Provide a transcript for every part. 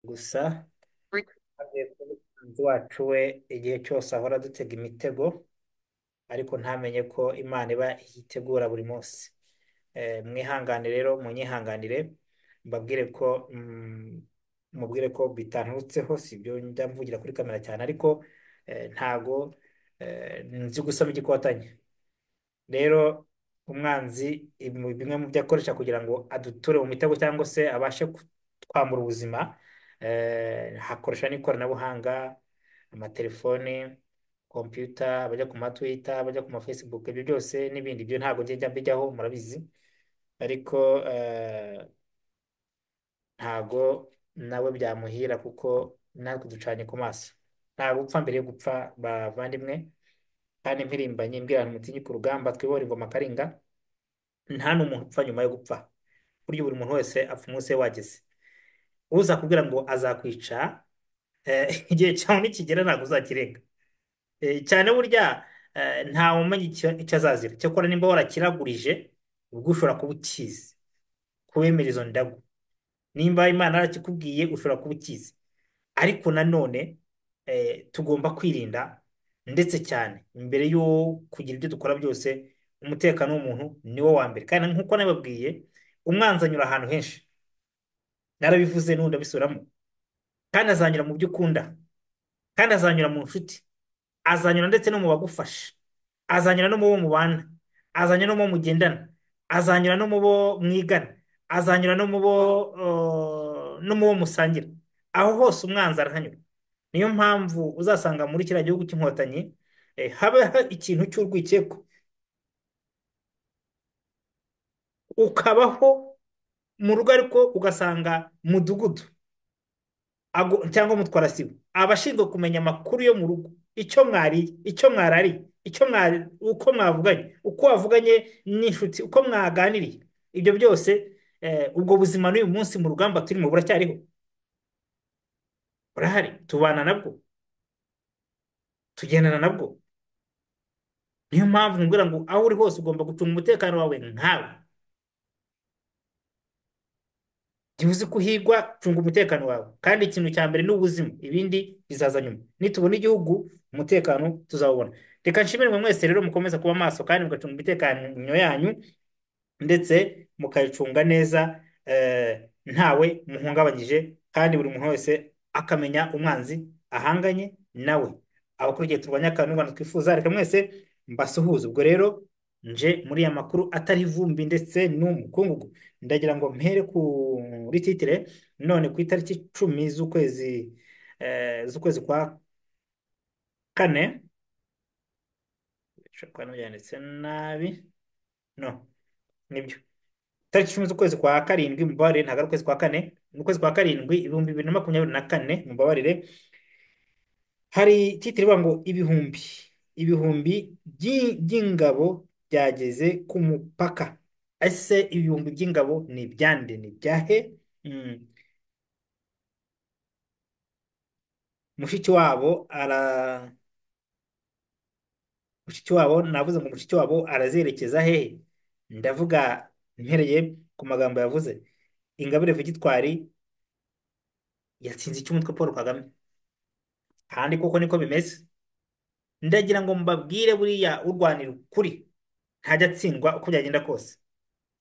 Gusa Rick- twavuye kuri mugenzi wacu we igihe cyose ahora adutega imitego ariko ntamenye ko Imana iba iyitegura buri munsi. Eh, Mwihangane rero munyihanganire mbabwire ko mm, mubwire ko bitanturutseho si ibyo njya mvugira kuri kamera cyane ariko eh, ntago eh, nzi gusoma igikotanyi. Rero umwanzi ibi- bimwe mu byo akoresha kugira ngo aduture mu mitego cyangwa se abashe kutwambura ubuzima eh, hakoresha n'ikoranabuhanga, amatelefoni, kompiyuta, abajya ku ma Twitter, abajya ku ma Facebook, ibyo byose n'ibindi byo ntabwo njya mbijyaho murabizi ariko eh, ntago nawe byamuhira kuko natwe ducanye ku maso. Nta gupfa mbere yo gupfa bavandimwe kandi mpirimbanyi mbwirana umutinyi ku rugamba twibohora ingoma karinga nta n'umuntu upfa nyuma yo gupfa burya buri muntu wese apfa umunsi we wageze uza kubwira ngo azakwica eh, igihe cyawe nikigera ntabwo uzakirenga Eh, cyane burya eh, ntawe umenya icyo icyo azazira cyakora nimba warakiragurije ubwo ushobora kuba ukizi kubemera izo ndagu nimba Imana yarakikubwiye ushobora kuba ukizi ariko nanone eh, tugomba kwirinda ndetse cyane mbere yo kugira ibyo dukora byose umutekano w'umuntu ni wo wa mbere kandi nk'uko nabibabwiye umwanzi anyura ahantu henshi narabivuze n'ubu ndabisubiramo kandi azanyura mu byo ukunda kandi azanyura mu nshuti azanyura ndetse no mu bagufasha azanyura no mu bo mubana azanyura no mu bo mugendana azanyura no mu bo mwigana azanyura no mu bo eh, no mu bo musangira aho hose umwanzi arahanyura niyo mpamvu uzasanga muri kiriya gihugu cy'inkotanyi eh, haba ikintu cy'urwikekwe ukabaho mu rugo ariko ugasanga mudugudu ago- cyangwa mutwarasibo abashinzwe kumenya amakuru yo mu rugo icyo mwariye icyo mwarariye icyo mwari uko mwavuganye uko wavuganye n'inshuti uko mwaganiriye ibyo byose eh, ubwo buzima n'uyu munsi mu rugamba turimo buracyariho burahari tubana nabwo tugendana nabwo niyo mpamvu nkubwira ngo aho uri hose ugomba gucunga umutekano wawe nkawe igihe uzi ko uhigwa cunga umutekano wawe kandi ikintu cya mbere ni ubuzima ibindi bizaza nyuma nitubona igihugu umutekano tuzawubona reka nshimire mwe mwese rero mukomeza kuba maso kandi mugacunga umutekano yanyu ndetse mukayicunga neza eh, ntawe muhungabanyije kandi buri muntu wese akamenya umwanzi ahanganye nawe aho kuri igihe turwanya akantu twifuza reka mwese mbasuhuze ubwo rero nje muri ya makuru atari ivumbi ndetse n'umukungugu ndagira ngo mpere kuri titire none ku itariki icumi z'ukwezi eh, z'ukwezi kwa kane bishobora kuba nabyanditse nabi no nibyo tariki icumi z'ukwezi kwa karindwi mubabarire ntabwo ari ukwezi kwa kane ni ukwezi kwa karindwi ibihumbi bibiri na makumyabiri na kane mubabarire hari titire ivuga ngo ibihumbi ibihumbi by'i- by'ingabo byageze ku mupaka ese ibihumbi by'ingabo ni ibyande ni ibyahe Mm. mushiki wabo ara mushiki wabo navuze ngo mushiki wabo arazerekeza hehe ndavuga mpereye ku magambo yavuze ingabire Victoire yatsinze icy'umutwe Paul Kagame kandi koko niko bimeze ndagira ngo mbabwire buriya urwanira ukuri ntajya atsindwa uko byagenda kose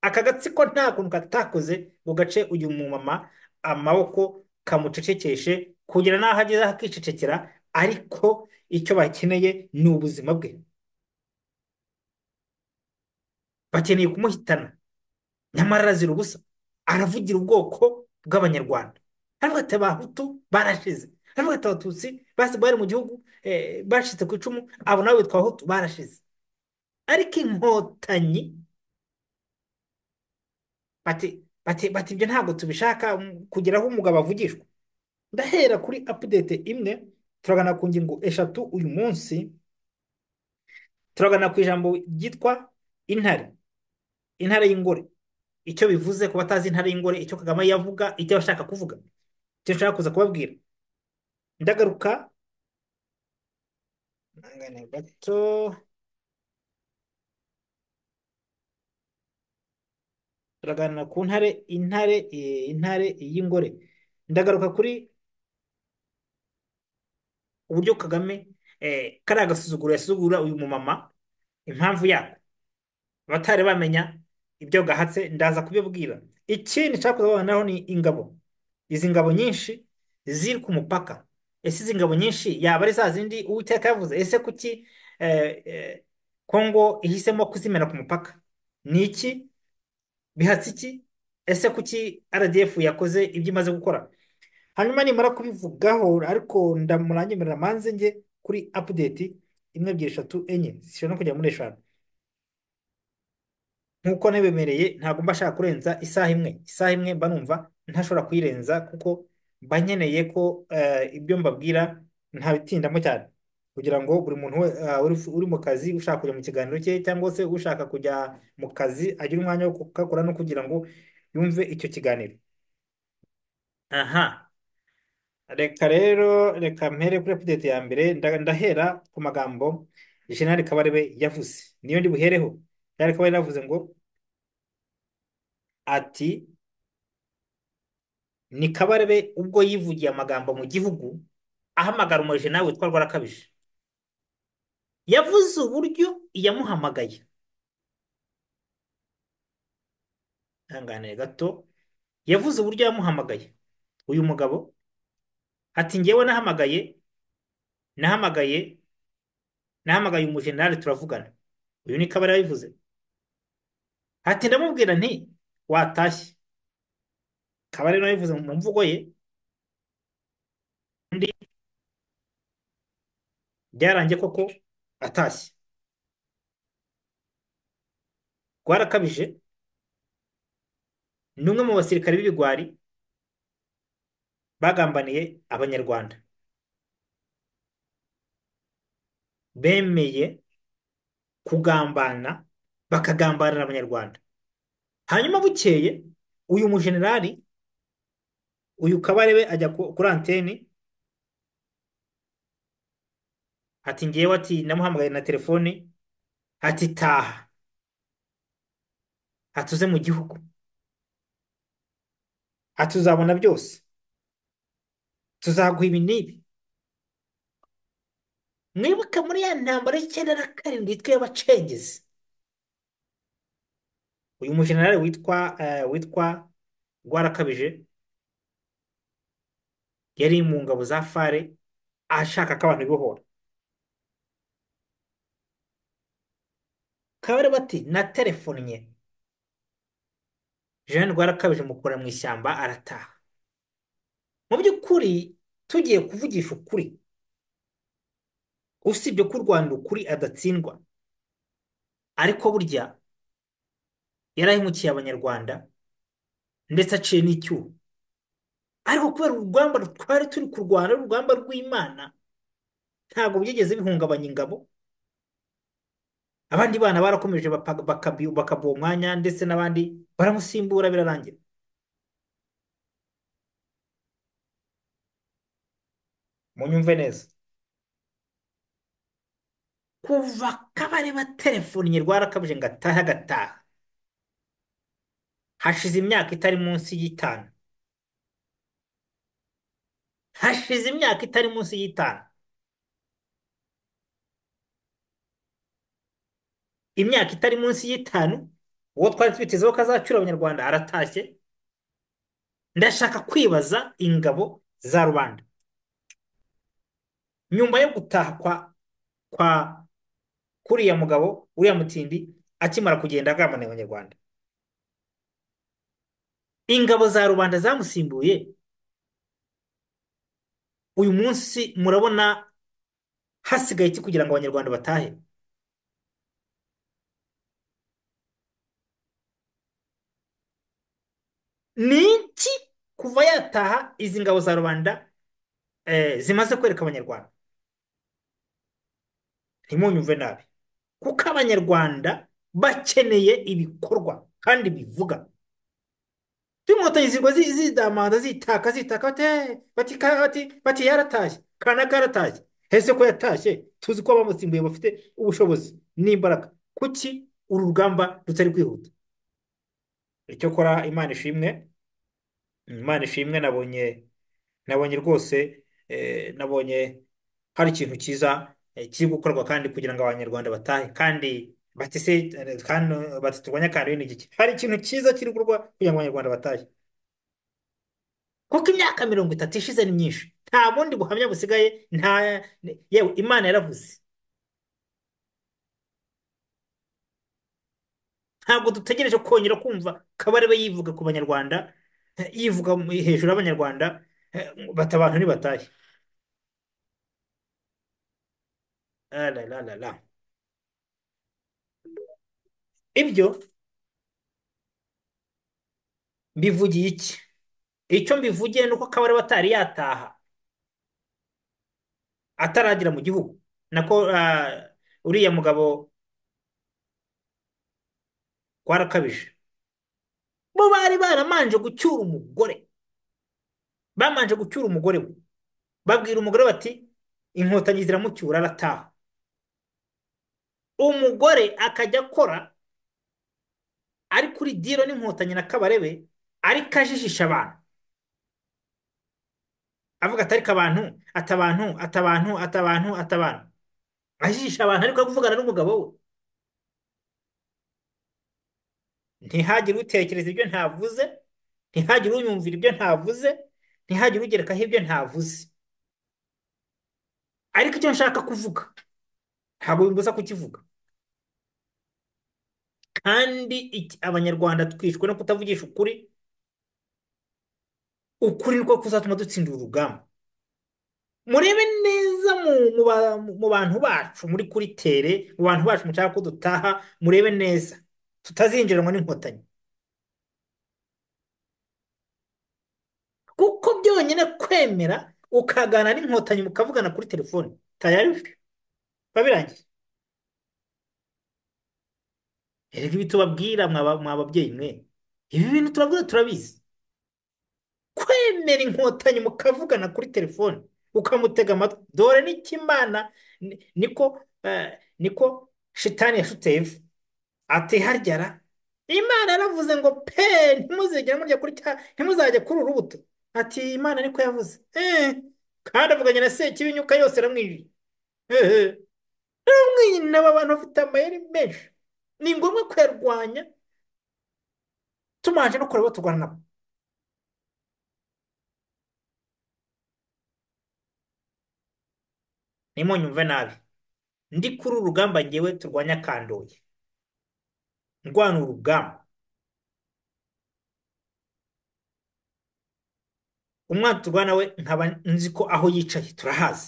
aka gatsiko nta kuntu katakoze ngo gace uyu mumama amaboko kamucecekeshe kugera n'aho ageze akicecekera ariko icyo bakeneye ni ubuzima bwe bakeneye kumuhitana nyamara arazira ubusa aravugira ubwoko bw'abanyarwanda aravuga ati abahutu barashize aravuga ati abatutsi basi bari mu gihugu eh, bacitse ku icumu abo nawe bitwa abahutu barashize ariko inkotanyi bati bati bati ibyo ntabwo tubishaka mm, kugera aho umugabo avugishwa ndahera kuri update imwe turagana ku ngingo eshatu uyu munsi turagana ku ijambo ryitwa intare intare y'ingore icyo bivuze ku batazi intare y'ingore icyo Kagame yavuga icyo abashaka kuvuga icyo nshaka kuza kubabwira ndagaruka mwangane gato turaganira ku ntare intare eh, intare y'ingore ndagaruka kuri uburyo Kagame eh, kariya gasuzuguro yasuzugura uyu mumama impamvu yako abatari bamenya ibyo gahatse ndaza kubibwira ikindi nshaka kuzabonaho ni ingabo izi ngabo nyinshi ziri ku mupaka ese izi ngabo nyinshi yaba ari za zindi uwiteka yavuze ese kuki eh, eh, Kongo ihisemo kuzimena ku mupaka ni iki bihatse iki ese kuki RDF yakoze ibyo imaze gukora hanyuma nimara kubivugaho ariko ndamurangimirira manze njye kuri update imwe ebyiri eshatu enye zishobora no kugera muri eshanu nk'uko nabibemereye ntabwo mba nshaka kurenza isaha imwe isaha imwe mba numva ntashobora kuyirenza kuko mba nkeneye ko eh, ibyo mbabwira ntabitindamo cyane kugira ngo buri muntu we- eh, uri, uri mu kazi ushaka kujya mu kiganiro cye cyangwa se ushaka kujya mu kazi agire umwanya wo kugakora no kugira ngo yumve icyo kiganiro aha Reka rero reka mpere kuri apudeti ya mbere nda- ndahera ku magambo Jenerali Kabarebe yavuze niyo ndi buhereho Jenerali Kabarebe yavuze ngo ati ni Kabarebe ubwo yivugiye amagambo mu gihugu ahamagara umujena witwa Rwarakabije yavuze uburyo yamuhamagaye ihanganire gato yavuze uburyo yamuhamagaye uyu mugabo ati njyewe nahamagaye nahamagaye nahamagaye umujenerali turavugana uyu ni Kabarebe yabivuze ati ndamubwira nti watashye Kabarebe nawe yabivuze mu mvugo ye undi byarangiye koko atashye rwarakabije ni umwe mu basirikare b'ibigwari bagambaniye abanyarwanda bemeye kugambana bakagambanira abanyarwanda hanyuma bukeye uyu mujenerali uyu Kabarebe ajya ku- kuri anteni ati ngewe ati namuhamagaye na telefoni ati taha ati uze mu gihugu ati uzabona byose tuzaguha ibi n'ibi mwibuke muri ya ntambara y'icyenda na karindwi yitwa iy'abacengezi uyu mujenerali witwa eh, witwa Rwarakabije yari mu ngabo za fare ashaka ko abantu bibohora Kabarebe ati naterefonnye Jean Rwarakabije mukura mu ishyamba arataha mu by'ukuri tugiye kuvugisha ukuri usibye ko u Rwanda ukuri adatsindwa ariko burya yarahemukiye abanyarwanda ndetse aciye n'icyuho ariko kubera urugamba twari turi kurwana ari urugamba rw'Imana ntabwo byigeze bihungabanya ingabo abandi bana barakomeje bapa- bakabi- bakabuha umwanya ndetse n'abandi baramusimbura birarangira munyumve neza kuva Kabarebe telefoni Rwarakabije ngo atahe agataha hashize imyaka itari munsi y'itanu hashize imyaka itari munsi y'itanu imyaka itari munsi y'itanu uwo twari twitezeho ko azacura abanyarwanda aratashye ndashaka kwibaza ingabo za rubanda nyuma yo gutaha kwa kwa kuriya mugabo uriya mutindi akimara kugenda agambaniye abanyarwanda ingabo za rubanda zamusimbuye uyu munsi murabona hasigaye iki kugira ngo abanyarwanda batahe ni iki kuva yataha izi ngabo za rubanda eh, zimaze kwereka abanyarwanda ntimunyumve nabi kuko abanyarwanda bakeneye ibikorwa kandi bivuga tw'inkotanyi zirwa zi- zidamanda zitaka zitaka bati "Eh, bati ka- bati bati yaratashye kanaka yaratashye ese ko yatashye tuzi ko abamusimbuye bafite ubushobozi n'imbaraga kuki uru rugamba rutari kwihuta icyakora imana ishimwe imana ishimwe nabonye nabonye rwose eh, nabonye hari ikintu cyiza eh, kiri gukorwa kandi kugira ngo abanyarwanda batahe kandi batise eh, kandi bati turwanye akarere n'igiki hari ikintu cyiza kiri gukorwa kugira ngo abanyarwanda batahe kuko imyaka mirongo itatu ishize ni myinshi nta bundi buhamya busigaye nta yewe imana yaravuze ntabwo dutegereje kongera kumva kabarebe yivuga ku banyarwanda eh, yivuga mu- hejuru y'abanyarwanda eh, bati abantu ntibatahe Ah, la, la, la, la. ibyo mbivugiye iki icyo mbivugiye ni uko kabarebe atari yataha ataragera mu gihugu nako ah, uriya mugabo kwarakabije bo bari baramanje gucyura umugore bamanje gucyura umugore we babwira umugore bati inkotanyi ziramucyura arataha umugore akajya akora ari kuri diro n'inkotanyi na kabarebe ariko ajijisha abantu avuga ati ariko abantu atabantu atabantu atabantu atabantu ajijisha abantu ariko ari kuvugana n'umugabo we ntihagire utekereza ibyo ntavuze ntihagire unyumvira ibyo ntavuze ntihagire ugerekaho ibyo ntavuze ariko icyo nshaka kuvuga ntabwo bimbuza kukivuga kandi iki- abanyarwanda twishwe no kutavugisha ukuri ukuri niko kuzatuma dutsindira urugamba murebe neza mu, mu, ba- mu bantu bacu muri kuri tere mu bantu bacu mushaka ko dutaha murebe neza tutazinjiranwa n'inkotanyi kuko byonyine kwemera ukaganira n'inkotanyi mukavugana kuri telefone tayari biba birangiye erega ibi tubabwira mwaba mwababyeyi mwe ibi bintu turabwira turabizi kwemera inkotanyi mukavugana kuri telefone ukamutega amatwi dore n'icyo imana ni- niko eh, niko shitani yashutse eva ati haryara imana yaravuze ngo pe ntimuzigere murya kuri cya ntimuzajye kuri uru rubuto ati imana niko yavuze eh kandi avuganye na sekibinyuka yose aramwijije eh eh aramwinjira n'aba bantu bafite amayeri menshi ni ngombwa kuyarwanya tumanje no kureba turwana nabo ntimunyumve nabi ndi kuri uru rugamba ngewe turwanya kandoye ndwana urugamba umwana turwana we nkaba nzi ko aho yicaye turahazi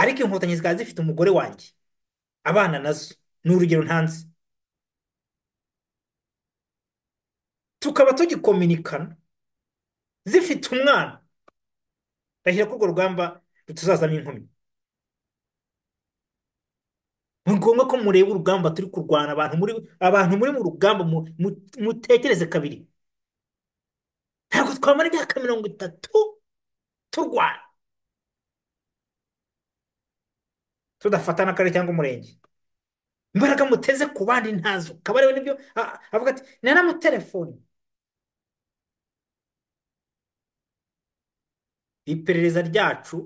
ariko inkotanyi zikaba zifite umugore wanjye abana nazo ni urugero ntanze tukaba tugikominikana zifite umwana ndahira ko urwo rugamba rutazazamo inkomyi ni ngombwa ko mureba urugamba turi kurwana abantu muri abantu muri mu rugamba mu- mu- mutekereze kabiri ntabwo twamara imyaka mirongo itatu turwana tudafata n'akarere cyangwa umurenge imbaraga muteze ku bandi ntazo kabarebe nibyo a- avuga ati naramutelefoni iperereza ryacu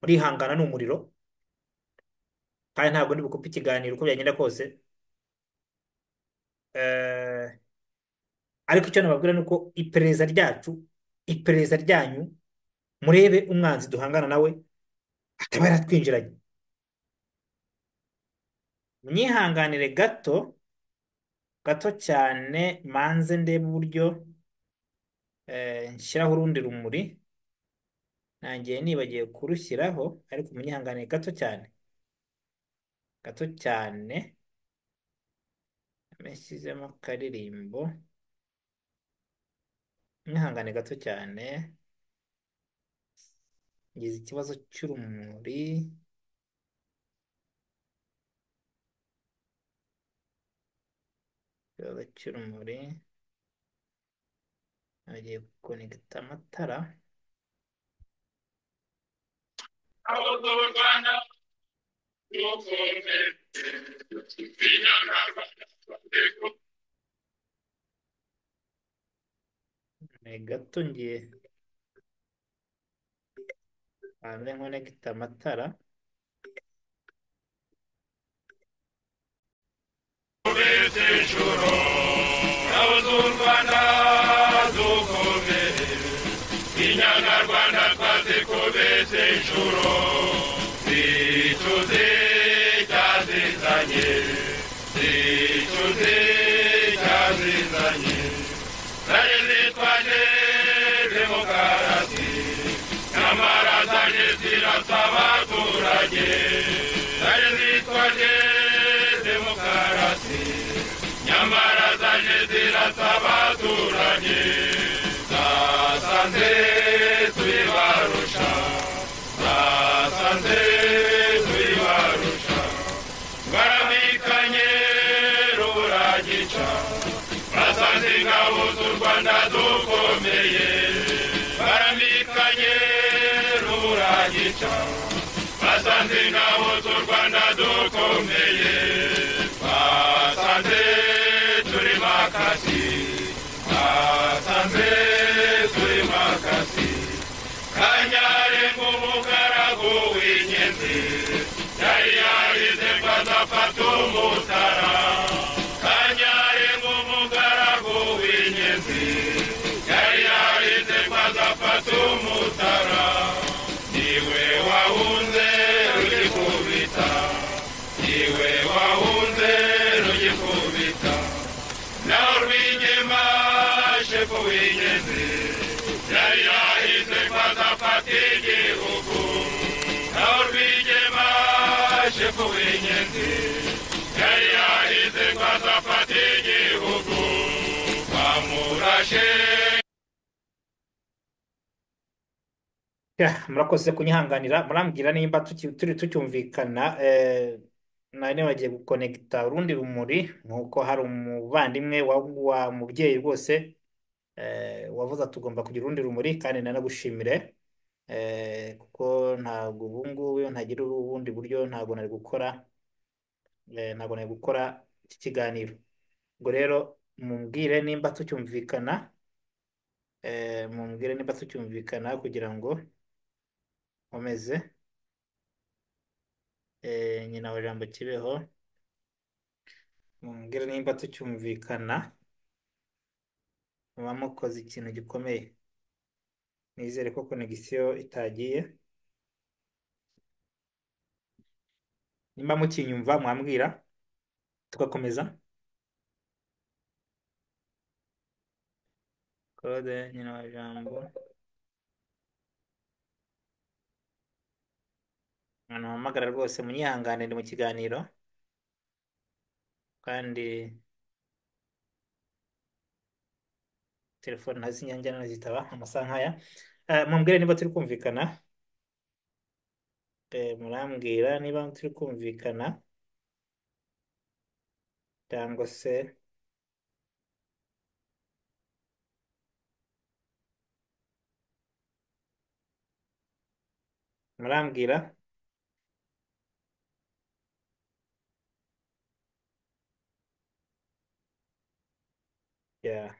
murihangana ni umuriro kandi ntabwo ndi bukupe ikiganiro uko byagenda kose Eh, ariko icyo nababwira ni uko iperereza ryacu iperereza ryanyu murebe umwanzi duhangana nawe ataba yaratwinjiranye mwihanganire gato gato cyane manze ndebe uburyo eh, nshyiraho urundi rumuri nangiye nibagiwe kurushyiraho ariko munyihanganire gato cyane gato cyane yashyizemo akaririmbo mwihangane gato cyane ngize ikibazo cy'urumuri ikibazo cy'urumuri nagiye gukonegita amatara ni gato ngiye ameze nk'unegita amatara Ubise inshuro ngabo z'u Rwanda dukomeye inyarwanda twazikubise inshuro zicuze icyazizanye zicuze icyazizanye zaje zitwaje demokarasi nyamara zaje zirasa abaturage zaje zitwaje demokarasi nyamara zaje zirasa abaturage zasanze tuyibarusha zasanze tuyibarusha baramikanye rubura gica basanze ingabo z'u rwanda dukomeye baramikanye rubura gica basanze ingabo z'u rwanda dukomeye basanze turi makasi basanze turi makasi kanyarenge umugaragu w'inyenzi yari yarize ngo azafata umutara kanyarenge umugaragu w'inyenzi yari yarize ngo azafata umutara niwe wahunze rugikubita niwe wahunze rugikubita naho rwigema shefu w'inyenzi yari yahize ko azafata igihugu naho rwigema shefu w'inyenzi yari yahize ko azafata igihugu bamurashe Ya, murakoze kunyihanganira murambwira nimba tuki- turi tucyumvikana eh, nari bagiye gukonekita urundi rumuri nk'uko hari umuvandimwe wa, wa mubyeyi rwose eh, wavuze tugomba kugira urundi rumuri kandi nanagushimire eh, kuko ntabwo ubu ngubu iyo ntagira ubundi buryo ntabwo nari gukora eh, ntabwo nari gukora iki kiganiro ubwo rero mumbwire nimba tucyumvikana eh, mumbwire nimba tucyumvikana kugira ngo nkomeze Eh, nyina wa Jambo Kibeho mumbwire nimba tucyumvikana muba mukoze ikintu gikomeye nizere ko konegisiyo itagiye nimba mukinyumva mwambwira tugakomeza Claude nyina wa Jambo ahantu hamagara rwose munyihangane ndi mu kiganiro kandi telefone hasi nyanjyana zitaba amasaha nkaya Eh, mumbwire niba turi kumvikana Eh, murambwira niba turi kumvikana cyangwa se murambwira Yeah.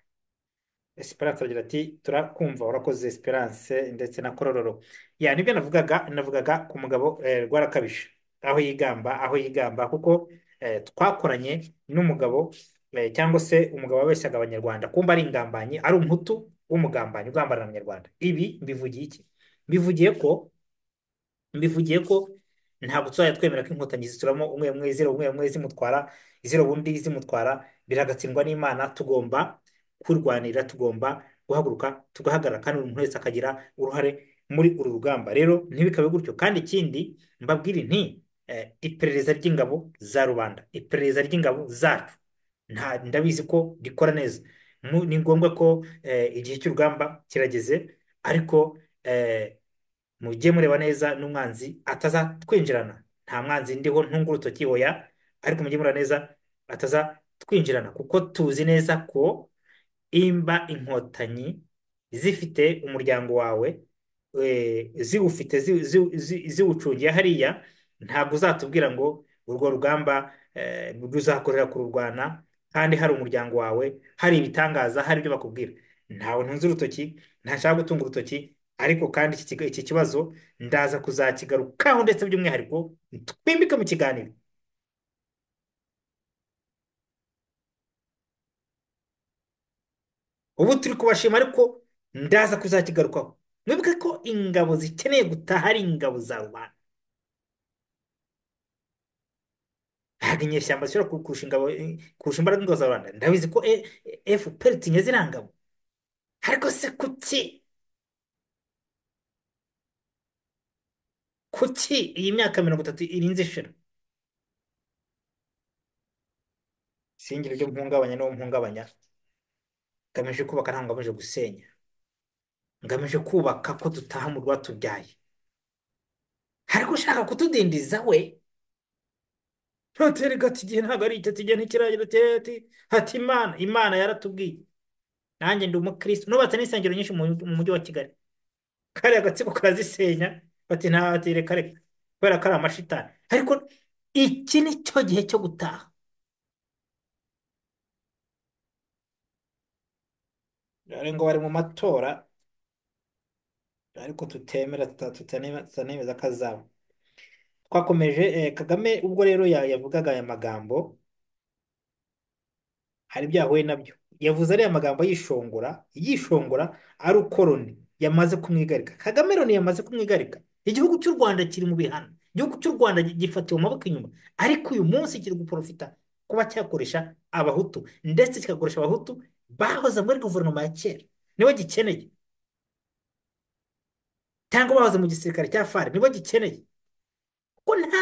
Esperance aragira ati turakumva urakoze Esperance ndetse na Korororo ya nibyo navugaga navugaga ku mugabo eh, Rwarakabije aho yigamba aho yigamba kuko eh, twakoranye n'umugabo eh, cyangwa se umugabo wabeshyaga abanyarwanda kumba ari ingambanyi ari umuhutu w'umugambanyi ugambanira abanyarwanda ibi mbivugiye iki mbivugiye ko mbivugiye ko ntabwo tuzajya twemera ko inkotanyi zituramo umwe umwe zero umwe umwe zimutwara zero ubundi zimutwara biragatsindwa n'Imana tugomba kurwanira tugomba guhaguruka tugahagarara kandi buri muntu wese akagira uruhare muri uru rugamba rero ntibikabe gutyo kandi ikindi mbabwire nti eh, iperereza ry'ingabo za rubanda iperereza ry'ingabo zacu nta ndabizi ko rikora neza Mu- ni ngombwa ko eh, igihe cy'urugamba kirageze ariko eh, mujye mureba neza n'umwanzi atazatwinjirana nta mwanzi ndiho ntunga urutoki hoya ariko mujye mureba neza atazatwinjirana kuko tuzi neza ko imba inkotanyi zifite umuryango wawe eh, ziwufite zi- zi- zi- ziwucungiye hariya ntabwo uzatubwira ngo urwo rugamba eh, ruzakorera kururwana kandi hari umuryango wawe hari ibitangaza hari ibyo bakubwira ntawe ntunze urutoki ntashaka gutunga urutoki ariko kandi iki kiga- iki kibazo ndaza kuzakigarukaho ndetse by'umwihariko twimbike mu kiganiro ubu turi kubashima ariko ndaza kuzakigarukaho mwibuke ko ingabo zikeneye gutaha ari ingabo za rubanda ntabwo inyeshyamba zishobora ku- kurusha ingabo kurusha imbaraga ingabo za rubanda ndabizi ko E- E- FPR tinye ziriya ngabo ariko se kuki kuki iyi myaka mirongo itatu irinze ishira singira ibyo mpungabanya n'uwo mpungabanya ngamije kubaka ntabwo ngamije gusenya ngamije kubaka ko dutaha mu rwatubyaye ariko ushaka kutudindiza we ntutere gato igihe ntabwo ari icyo tugiye ntikiragira ati ati ati imana imana yaratubwiye nanjye ndi umukristo nubatse n'insengero nyinshi mu mu mujyi wa kigali kariya agatsiko karazisenya bati nta bati reka reka kubera ko ari amashitani ariko iki ni cyo gihe cyo gutaha dore ngo bari mu matora ariko tutemera tuta- tutane- tutanemeza ko azaba twakomeje eh, Kagame ubwo rero ya- yavugaga aya magambo hari ibyo yahuye nabyo yavuze ariya magambo yishongora yishongora ari uko Loni yamaze kumwigarika Kagame Loni yamaze kumwigarika igihugu cy'u Rwanda kiri mu bihano igihugu cy'u Rwanda gi- gifatiwe mu maboko inyuma ariko uyu munsi kiri guporofita kuba cyakoresha abahutu ndetse kikagurisha abahutu bahoze muri guverinoma ya kera nibo gikeneye cyangwa bahoze mu gisirikare cya FARC nibo gikeneye ko nta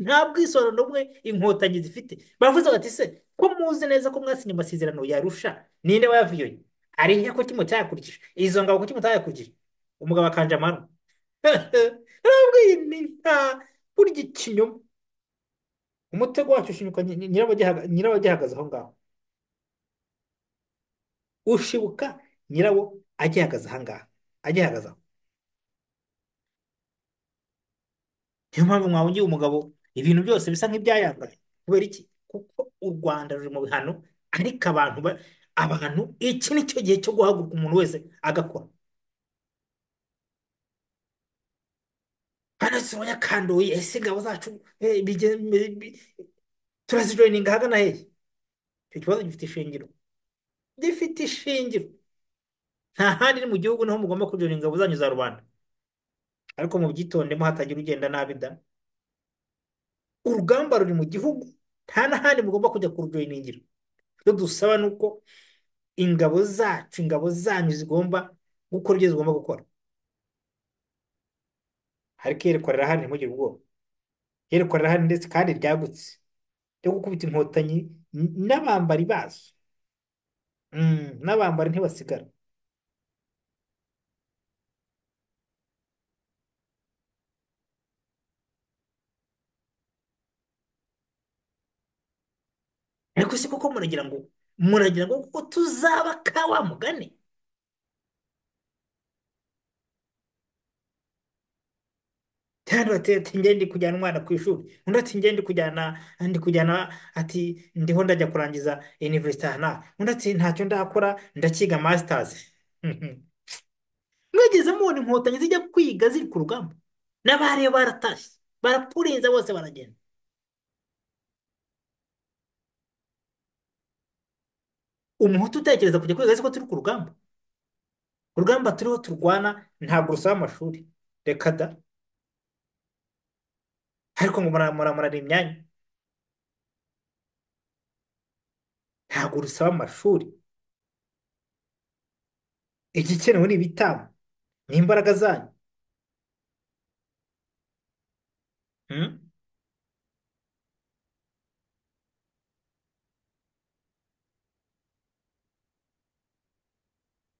nta bwisorano n'umwe inkotanyi zifite bavuze bati se ko muzi neza ko mwasinye amasezerano yarusha ninde wayavuyoye ari he ko kimwe cyayakurikije izo ngabo ko kimwe cyayakurikije umugabo akanje amano ntabwo iyi ni nta burya ikinyoma umutego wacyo ushinyuka nyi- nyi- nyirabagihaga- nyirabagihagaze aho ngaho ushibuka nyirawo agihagaze aha ngaha agihagaze aho niyo mpamvu mwawugiye umugabo ibintu byose bisa nk'ibyayangaye kubera iki kuko u Rwanda ruri mu bihano ariko abantu ba- abantu iki ni cyo gihe cyo guhaguruka umuntu wese agakora hano zibonye akandoye ese ingabo zacu eh, bige- bi- bi- turazijoyininga ahagana hehe icyo kibazo gifite ishingiro gifite ishingiro nta handi ni mu gihugu niho mugomba kujoyininga ingabo zanyu za rubanda ariko mubyitondemo hatagira ugenda nabi da urugamba ruri mu gihugu nta n'ahandi mugomba kujya kurujoyiningira icyo dusaba ni uko ingabo zacu ingabo zanyu zigomba gukora ibyo zigomba gukora ariko iyerekwa rirahari ntimugire ubwoba iyerekwa rirahari ndetse kandi ryagutse ryo gukubita inkotanyi n- n'abambari bazo Mm, n'abambari ntibasigara ariko si kuko muragira ngo muragira ngo kuko tuzaba ka wa mugani kandi bati ati njye ndi kujyana umwana ku ishuri undi ati njye ndi kujyana ndi kujyana ati ndiho ndajya kurangiza university aha n'aha undi ati ntacyo ndakora ndakiga masters mwigeze mubona inkotanyi zijya kwiga ziri ku rugamba n'abariyo baratashye barapurinze bose baragenda umuhutu utekereza kujya kwiga azi ko turi ku rugamba urugamba turiho turwana ntabwo rusaba amashuri reka da ariko ngo muramuramurana imyanya ntabwo rusaba amashuri igikenewe ni ibitabo n'imbaraga zanyu Hmm?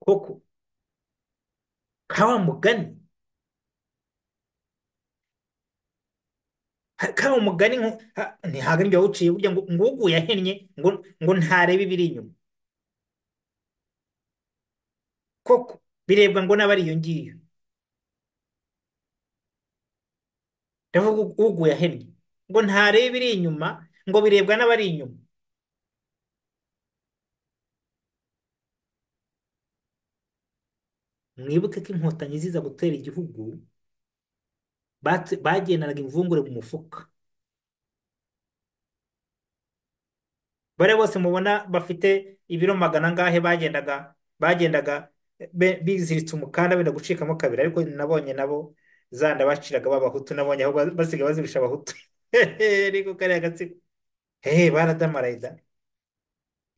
koko ka wa mugani ha- ka wa mugani nko- ha- ntihaga ibyo wawuciye burya ngo ngo uguye ahennye ngo ngo ntarebe ibiri inyuma koko birebwa ngo n'abari iyo ngiyo ndavuga ugu- uguye ahennye ngo ntarebe ibiri inyuma ngo birebwa n'abari inyuma mwibuke ko inkotanyi ziza gutera igihugu bat- bagendanaga imvungure mu mufuka bariya bose mubona bafite ibiro magana angahe bagendaga bagendaga be- biziritse umukanda wenda gucikamo kabiri ariko nabonye nabo zanda baciraga b'abahutu nabonye aho ba- basigaye bazirusha abahutu ariko kariya gatsiko hehe baradamaraye da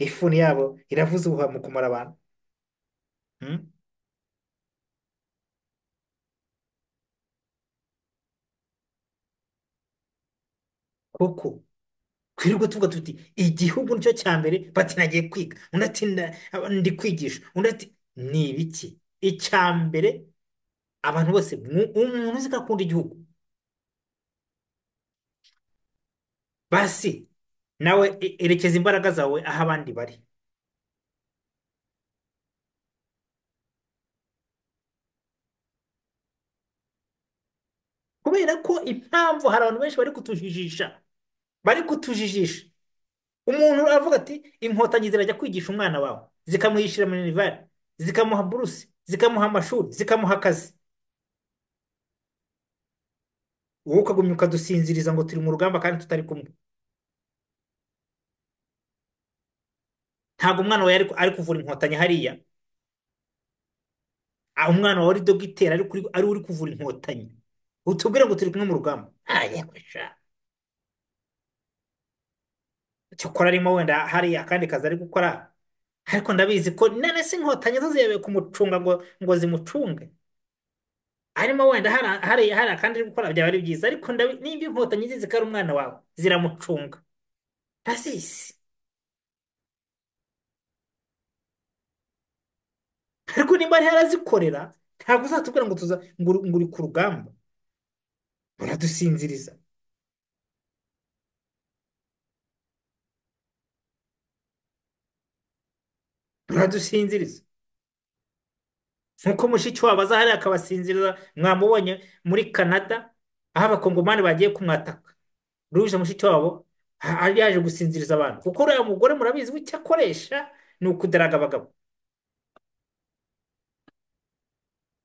ifuni yabo iravuza ubuhuha mu kumara abantu Hmm? koko twirirwa tuvuga tuti igihugu nicyo cya mbere bati nagiye kwiga undi ati "Na- ndi kwigisha undi ati ni ibiki icya mbere abantu bose mu- umuntu uzi ko akunda igihugu basi nawe e- erekeza imbaraga zawe aho abandi bari kubera ko impamvu hari abantu benshi bari kutujijisha bari kutujijisha umuntu aravuga ati inkotanyi zirajya kwigisha umwana wawe zikamwishyira minerivare zikamuha buruse zikamuha amashuri zikamuha akazi wowe ukagumya ukadusinziriza ngo turi mu rugamba kandi tutari kumwe ntabwo umwana wawe yari ari kuvura inkotanyi hariya Ah, umwana wawe ari dogiteri ari kuri- ari uri kuvura inkotanyi utubwire ngo turi kumwe mu rugamba Ah, yewe sha. cyokora arimo wenda hari akandi kazi ari gukora ariko ndabizi ko none se inkotanyi zo ziyobewe kumucunga ngo ngo zimucunge arimo wenda hari hari hari akandi ari gukora byaba ari byiza ariko ndabi nimba inkotanyi zizi ko ari umwana wawe ziramucunga ndazizi ariko nimba ari harazikorera ntabwo uzatubwira ngo tuza ngo uri ngo uri ku rugamba uradusinziriza uradusinziriza nkuko Mushikiwabo aza hariya akabasinziriza mwamubonye muri Canada aho abakongomani bagiye kumwataka ruje Mushikiwabo a- a- yaje gusinziriza abantu kuko uriya mugore murabizi we icyo akoresha ni ukudaraga abagabo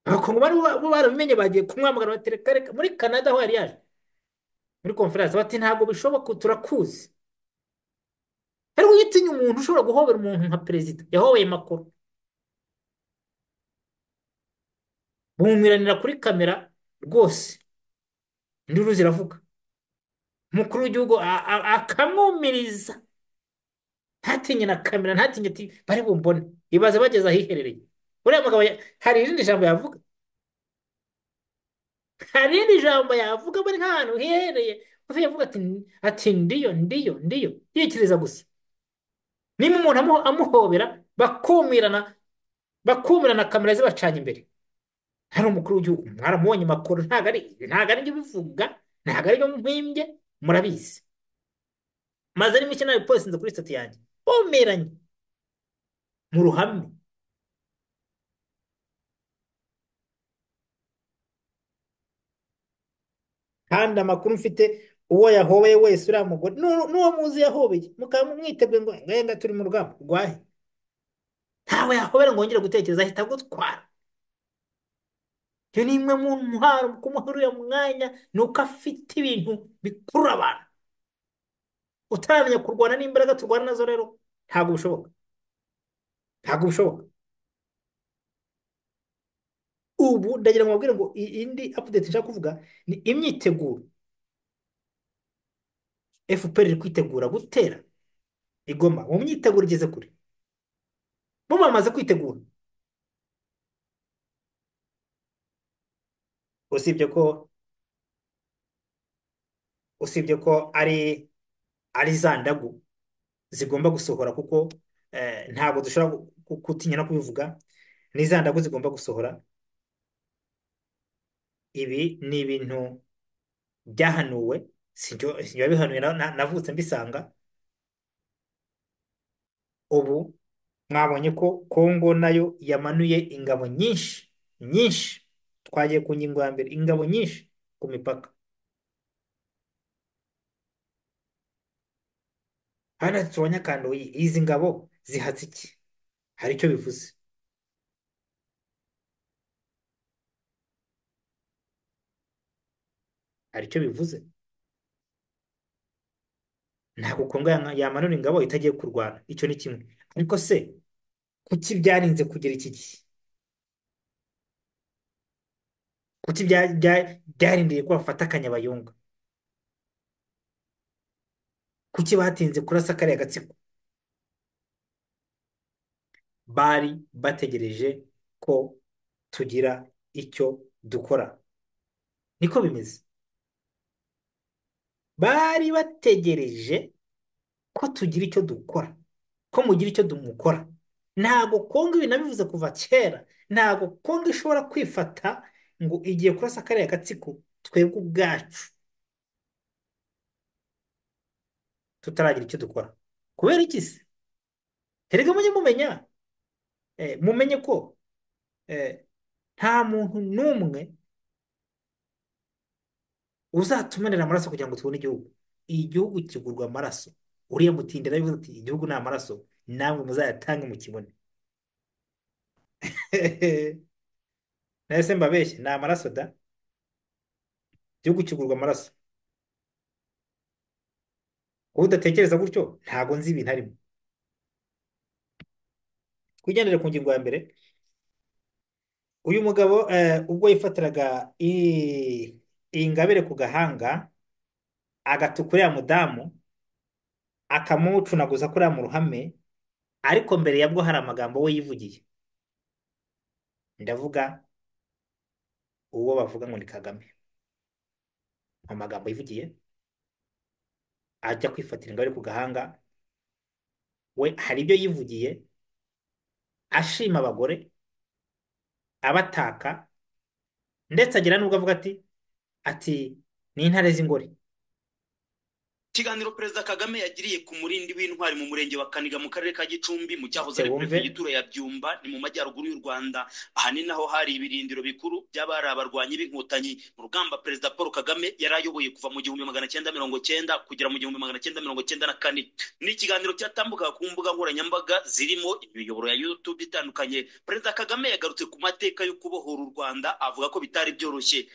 abakongomani bo bo barabimenye bagiye kumwamagana batereka reka muri Canada aho yari yaje muri konferanse bati ntabwo bishoboka turakuzi ariko iyo utinya umuntu ushobora guhobera umuntu nka perezida yahobeye Macron bumiranira kuri kamera rwose induru ziravuga umukuru w'igihugu a- a- akamwumiriza ntatinye na kamera ntatinye ati bari bumbone ibaze bageze ahiherereye uriya mugabo ya- hari irindi jambo yavuga hari irindi jambo yavuga bari nk'ahantu hiherereye gusa yavuga ati ati ndiyo ndiyo ndiyo yikiriza gusa niba umuntu amu- amuhobera bakumirana bakumirana kamera zibacanye imbere hari umukuru w'igihugu mwaramubonye makuru ntabwo ari ntabwo ari byo bivuga ntabwo ari byo mpimbye murabizi maze ari mike nawe posinze kuri sitati yanjye bumiranye mu ruhame kandi amakuru mfite uwo yahobeye wese uriya mugore nu- n'uwo muzi yahobeye mukaba mwiteguye ngo ngenda turi mu rugamba rwahe ntawe yahobera ngo wongere gutekereza ahita agutwara iyo ni imwe mu ntwaro mu kumuha uriya mwanya ni uko afite ibintu bikurura abantu utaramenya kurwana n'imbaraga turwana nazo rero ntabwo bishoboka ntabwo bishoboka ubu ndagira ngo mbabwire ngo i- indi update nshaka kuvuga ni imyiteguro FPR iri kwitegura gutera i Goma mu myiteguro igeze kure bo bamaze kwitegura usibye ko usibye ko ari ari za ndagu zigomba gusohora kuko eh, ntabwo dushobora gu- gu- gutinya no kubivuga ni za ndagu zigomba gusohora ibi ni ibintu byahanuwe sinjye wabihanuye na- na- navutse mbisanga ubu mwabonye ko Kongo nayo yamanuye ingabo nyinshi nyinshi twagiye ku ngingo ya mbere ingabo nyinshi ku mipaka hano tubonye akandoyi izi ngabo zihatse iki hari icyo bivuze hari icyo bivuze ntabwo kongo yama- yamanura ingabo itagiye kurwana icyo ni kimwe ariko se kuki byarinze kugera iki gihe kuki bya- bya- byarindiriye ko bafata akanyabayonga kuki batinze kurasa kariya gatsiko bari bategereje ko tugira icyo dukora niko bimeze bari bategereje ko tugira icyo dukora ko mugira icyo mukora ntago kongo ibi nabivuze kuva kera ntago kongo ishobora kwifata ngo igiye kurasa kariya gatsiko twebwe ubwacu tutaragira icyo dukora kubera iki se erega mujye mumenya eh, mumenye ko eh, nta muntu n'umwe uzatumenera amaraso kugira ngo tubone igihugu igihugu kigurwa amaraso uriya mutindi yarabivuze ati igihugu ni amaraso namwe muzayatange mukibone nawe se mbabeshye ni amaraso da igihugu kigurwa amaraso wowe udatekereza gutyo ntago nzi ibintu arimo twigendere ku ngingo ya mbere uyu mugabo eh, ubwo yifatiraga i- iyi ngabire ku gahanga agatuka uriya mudamu akamucunaguza kuriya mu ruhame ariko mbere yabwo hari amagambo we yivugiye ndavuga uwo bavuga ngo ni Kagame amagambo yivugiye ajya kwifatira ingabire ku gahanga we hari ibyo yivugiye ashima abagore abataka ndetse agira n'ubwo avuga ati ati ni intare z'ingore ikiganiro perezida kagame yagiriye ku murindi w'intwari mu murenge wa kaniga mu karere ka gicumbi mu cyahoze se ari wumve perefegitura ya byumba ni mu majyaruguru y'u rwanda ahanini naho hari ibirindiro bikuru by'abari abarwanyi b'inkotanyi mu rugamba perezida paul kagame yari ayoboye kuva mu gihumbi magana cyenda mirongo cyenda kugera mu gihumbi magana cyenda mirongo cyenda na kane ni ikiganiro cyatambukaga ku mbuga nkoranyambaga zirimo imiyoboro ya youtube itandukanye perezida kagame yagarutse ku mateka yo kubohora u rwanda avuga ko bitari byoroshye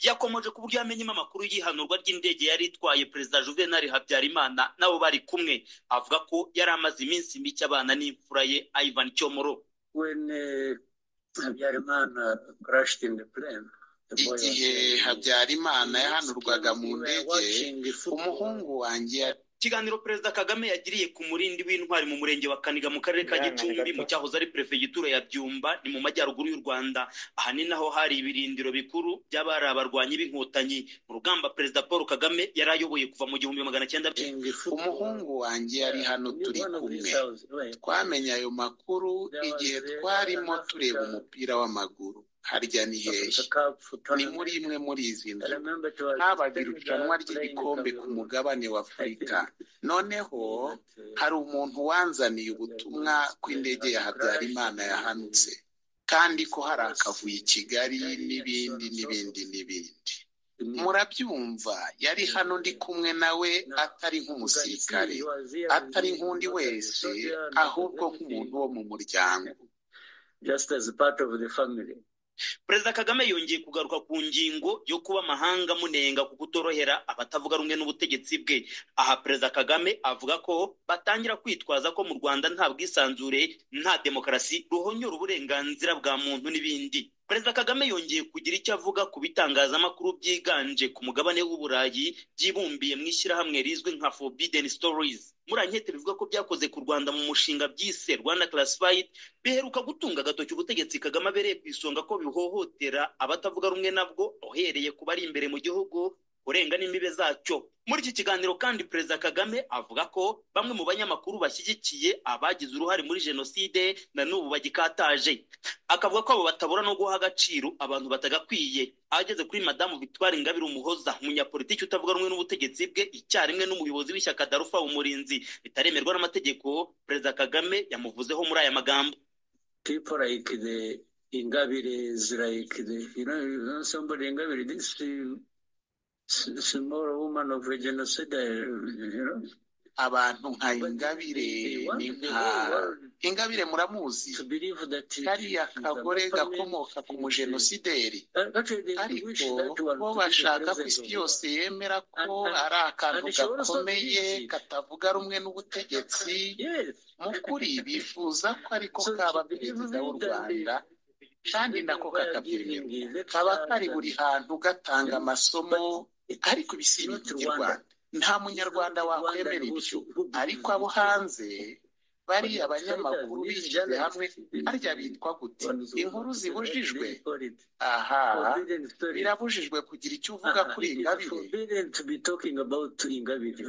yakomeje ku buryo yamenyemo amakuru y'ihanurwa ry'indege yari itwaye perezida juvenali habyarimana nabo bari kumwe avuga ko yari amaze iminsi mike abana n'imfura ye ivan cyomoro When, eh, habyarimana crashed in the plane, the boy was- igihe habyarimana yahanurwaga mu ndege umuhungu wanjye yari- ikiganiro perezida kagame yagiriye ku murindi w'intwari mu murenge wa kaniga mu karere ka mwihangane gicumbi gato mu cyahoze ari perefegitura ya byumba ni mu majyaruguru y'u rwanda ahanini naho hari ibirindiro bikuru by'abari abarwanyi b'inkotanyi mu rugamba perezida paul kagame yari ayoboye kuva mu gihumbi magana cyenda umuhungu wanjye yari hano turi kumwe twamenye ayo makuru igihe twarimo tureba umupira w'amaguru harya ni hehe ni muri imwe muri izi nzu habaga irushanwa ry'igikombe ku mugabane wa afurika noneho hari umuntu wanzaniye ubutumwa ko indege ya habyarimana yahanutse kandi ko hari akavuyo i kigali n'ibindi n'ibindi n'ibindi murabyumva yari hano ndi kumwe nawe atari nk'umusirikare atari nk'undi wese ahubwo nk'umuntu wo mu muryango Just as part of the family. perezida kagame yongeye kugaruka ku ngingo yo kuba amahanga amunenga ku kutorohera abatavuga rumwe n'ubutegetsi bwe aha perezida kagame avuga ko batangira kwitwaza ko mu rwanda nta bwisanzure nta demokarasi ruhonyora uburenganzira bwa muntu n'ibindi perezida kagame yongeye kugira icyo avuga ku bitangazamakuru byiganje ku mugabane w'uburayi byibumbiye mu ishyirahamwe rizwi nka forbidden stories muri ankete bivuga ko byakoze ku rwanda mu mushinga byise rwanda classified biheruka gutunga agatoki ubutegetsi kagame abereye ku isonga ko bihohotera abatavuga rumwe nabwo uhereye ku bari imbere mu gihugu kurenga n'imbibe zacyo muri iki kiganiro kandi perezida kagame avuga ko bamwe mu banyamakuru bashyigikiye abagize uruhare muri jenoside na n'ubu bagikataje akavuga ko abo batabura no guha agaciro abantu batagakwiye ageze kuri madamu victoire ingabire umuhoza umunyapolitiki utavuga rumwe n'ubutegetsi bwe icyarimwe n'umuyobozi w'ishyaka darufa umurinzi bitaremerwa n'amategeko perezida kagame yamuvuzeho muri aya magambo people like the ingabire is like the you know, you know somebody ingabire this uh, s- small woman of a genocide uh, you know abantu nka But ingabire they want ni the nka whole world ingabire muramuzi to believe that it kariya is the kagore government gakomoka ku which is- mujenosideri Uh, Actually, they ariko wish that one bo to be the bashaka ko president isi of the yose world. yemera And- ko and- ari akantu and she also gakomeye believes it. katavuga rumwe n'ubutegetsi Yes. mu kuri bifuza ko ariko So she kaba believes perezida w'u it and they rwanda kandi nako they are giving kakabyemerera the kaba kari lectures buri and hantu gatanga amasomo But it ariko is ibisiba not Rwanda. iby'urwanda nta It's not munyarwanda Rwanda wakwemera who ibyo so- who ariko believes abo it. hanze On bariya outsiders, banyamakuru these bishyize hamwe journalists, harya bitwa gute on the inkuru what do zibujijwe you call it? aha Forbidden stories. birabujijwe kugira icyo uvuga Uh-uh, kuri it is ingabire forbidden to be talking about Ingabire.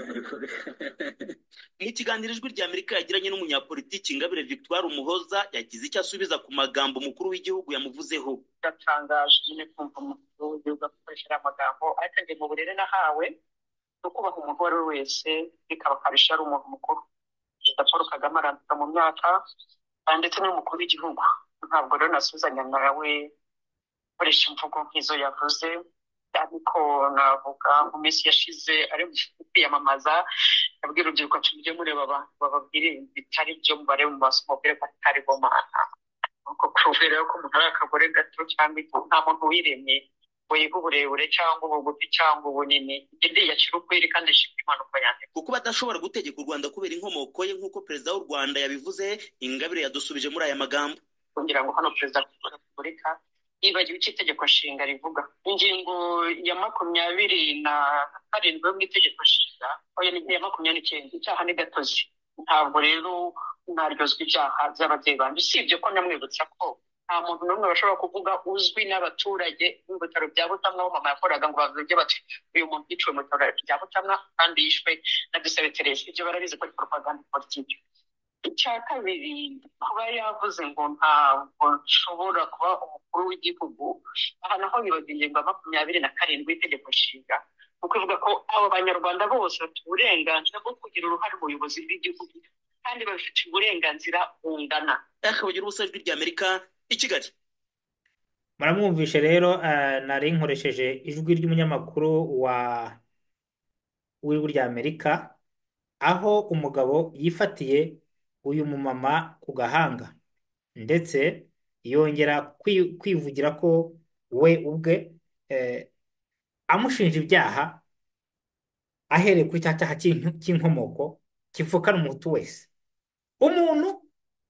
mu kiganiro ijwi ry'amerika yagiranye n'umunyapolitiki ingabire victoire umuhoza yagize icyo asubiza ku magambo umukuru w'igihugu yamuvuzeho biratangaje nyine kumva umukuru w'igihugu akoresheje amagambo ariko ndi mu burere nahawe ni ukubaha umuntu uwo ari we wese bikaba akarusha ari umuntu mukuru perezida paul kagame arandika mu myaka ah, ndetse n'umukuru w'igihugu ntabwo rero nasuzanya nawe gukoresha imvugo nk'izo yavuze ariko navuga mu minsi yashize ari mu kwiyamamaza yabwiye urubyiruko ati mujye mureba abantu bababwire bitari byo mubare mu maso mubwire ko atari bo mana ubwo kubwira ko umuntu ari akagore gato cyangwa ifu nta muntu wiremye ngo yihe uburebure cyangwa ubugufi cyangwa ubunini indi yacira ukwiri kandi ishima impanuka yanjye kuko badashobora gutegeka u rwanda kubera inkomoko ye nk'uko perezida w'u rwanda yabivuze ingabire yadusubije muri aya magambo kugira ngo hano perezida wa repubulika yibagiwe icyo itegeko nshinga rivuga ingingo ya makumyabiri na karindwi yo mu itegeko nshinga oya ni iya makumyabiri n'icyenda icyaha ni gatozi ntabwo rero mwaryozwa ibyaha by'ababyeyi banjye usibye ko namwibutsa ko nta muntu n'umwe bashobora kuvuga uzwi n'abaturage mu bitaro bya butamwa aho mama yakoraga ngo bavuge bati uyu muntu yiciwe mu bitaro bya butamwa kandi yishwe na dusebetereze ibyo barabizi ko ari propaganda politiki icya kabiri kuba yavuze ngo ntabwo nshobora kuba umukuru w'igihugu aha naho bibaga ingingo ya makumyabiri na karindwi y'itegeko nshinga ni ukuvuga ko abo banyarwanda bose bafite uburenganzira bwo kugira uruhare mu buyobozi bw'igihugu kandi babifitiye uburenganzira bungana yakabagira ubusa ijwi ry'amerika i kigali muramwumvishe rero eh, nari nkoresheje ijwi ry'umunyamakuru wa w'ijwi ry'amerika aho umugabo yifatiye uyu mumama ku gahanga ndetse yongera kwi- kwivugira ko we ubwe eh, amushinja ibyaha ahereye ku cya cyaha cy'in- cy'inkomoko kivukana umuhutu wese umuntu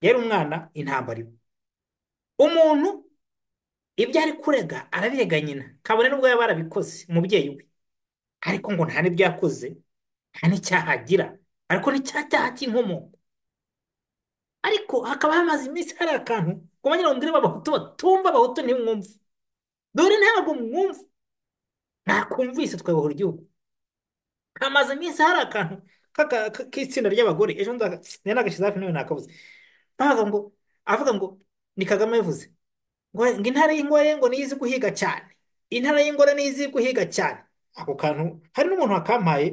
yari umwana intambara iwe umuntu ibyo ari kurega arabirega nyina kabone n'ubwo yaba yarabikoze umubyeyi we ariko ngo nta n'ibyo yakoze nta n'icyaha agira ariko ni cya cyaha cy'inkomoko ariko hakaba hamaze iminsi hari akantu ngo bagira ngo ndebe abahutu batumva abahutu ntimwumve dore ntabwo mwumva mwakumvise twayobora igihugu hamaze iminsi hari akantu k'aka- k- k'itsinda ry'abagore ejo nza- nari nagashyize hafi nawe nakabuze bavuga ngo avuga ngo ni kagame yavuze ngo ngo intare y'ingore ngo niyo izi guhiga cyane intare y'ingore niyo izi guhiga cyane ako kantu hari n'umuntu wakampaye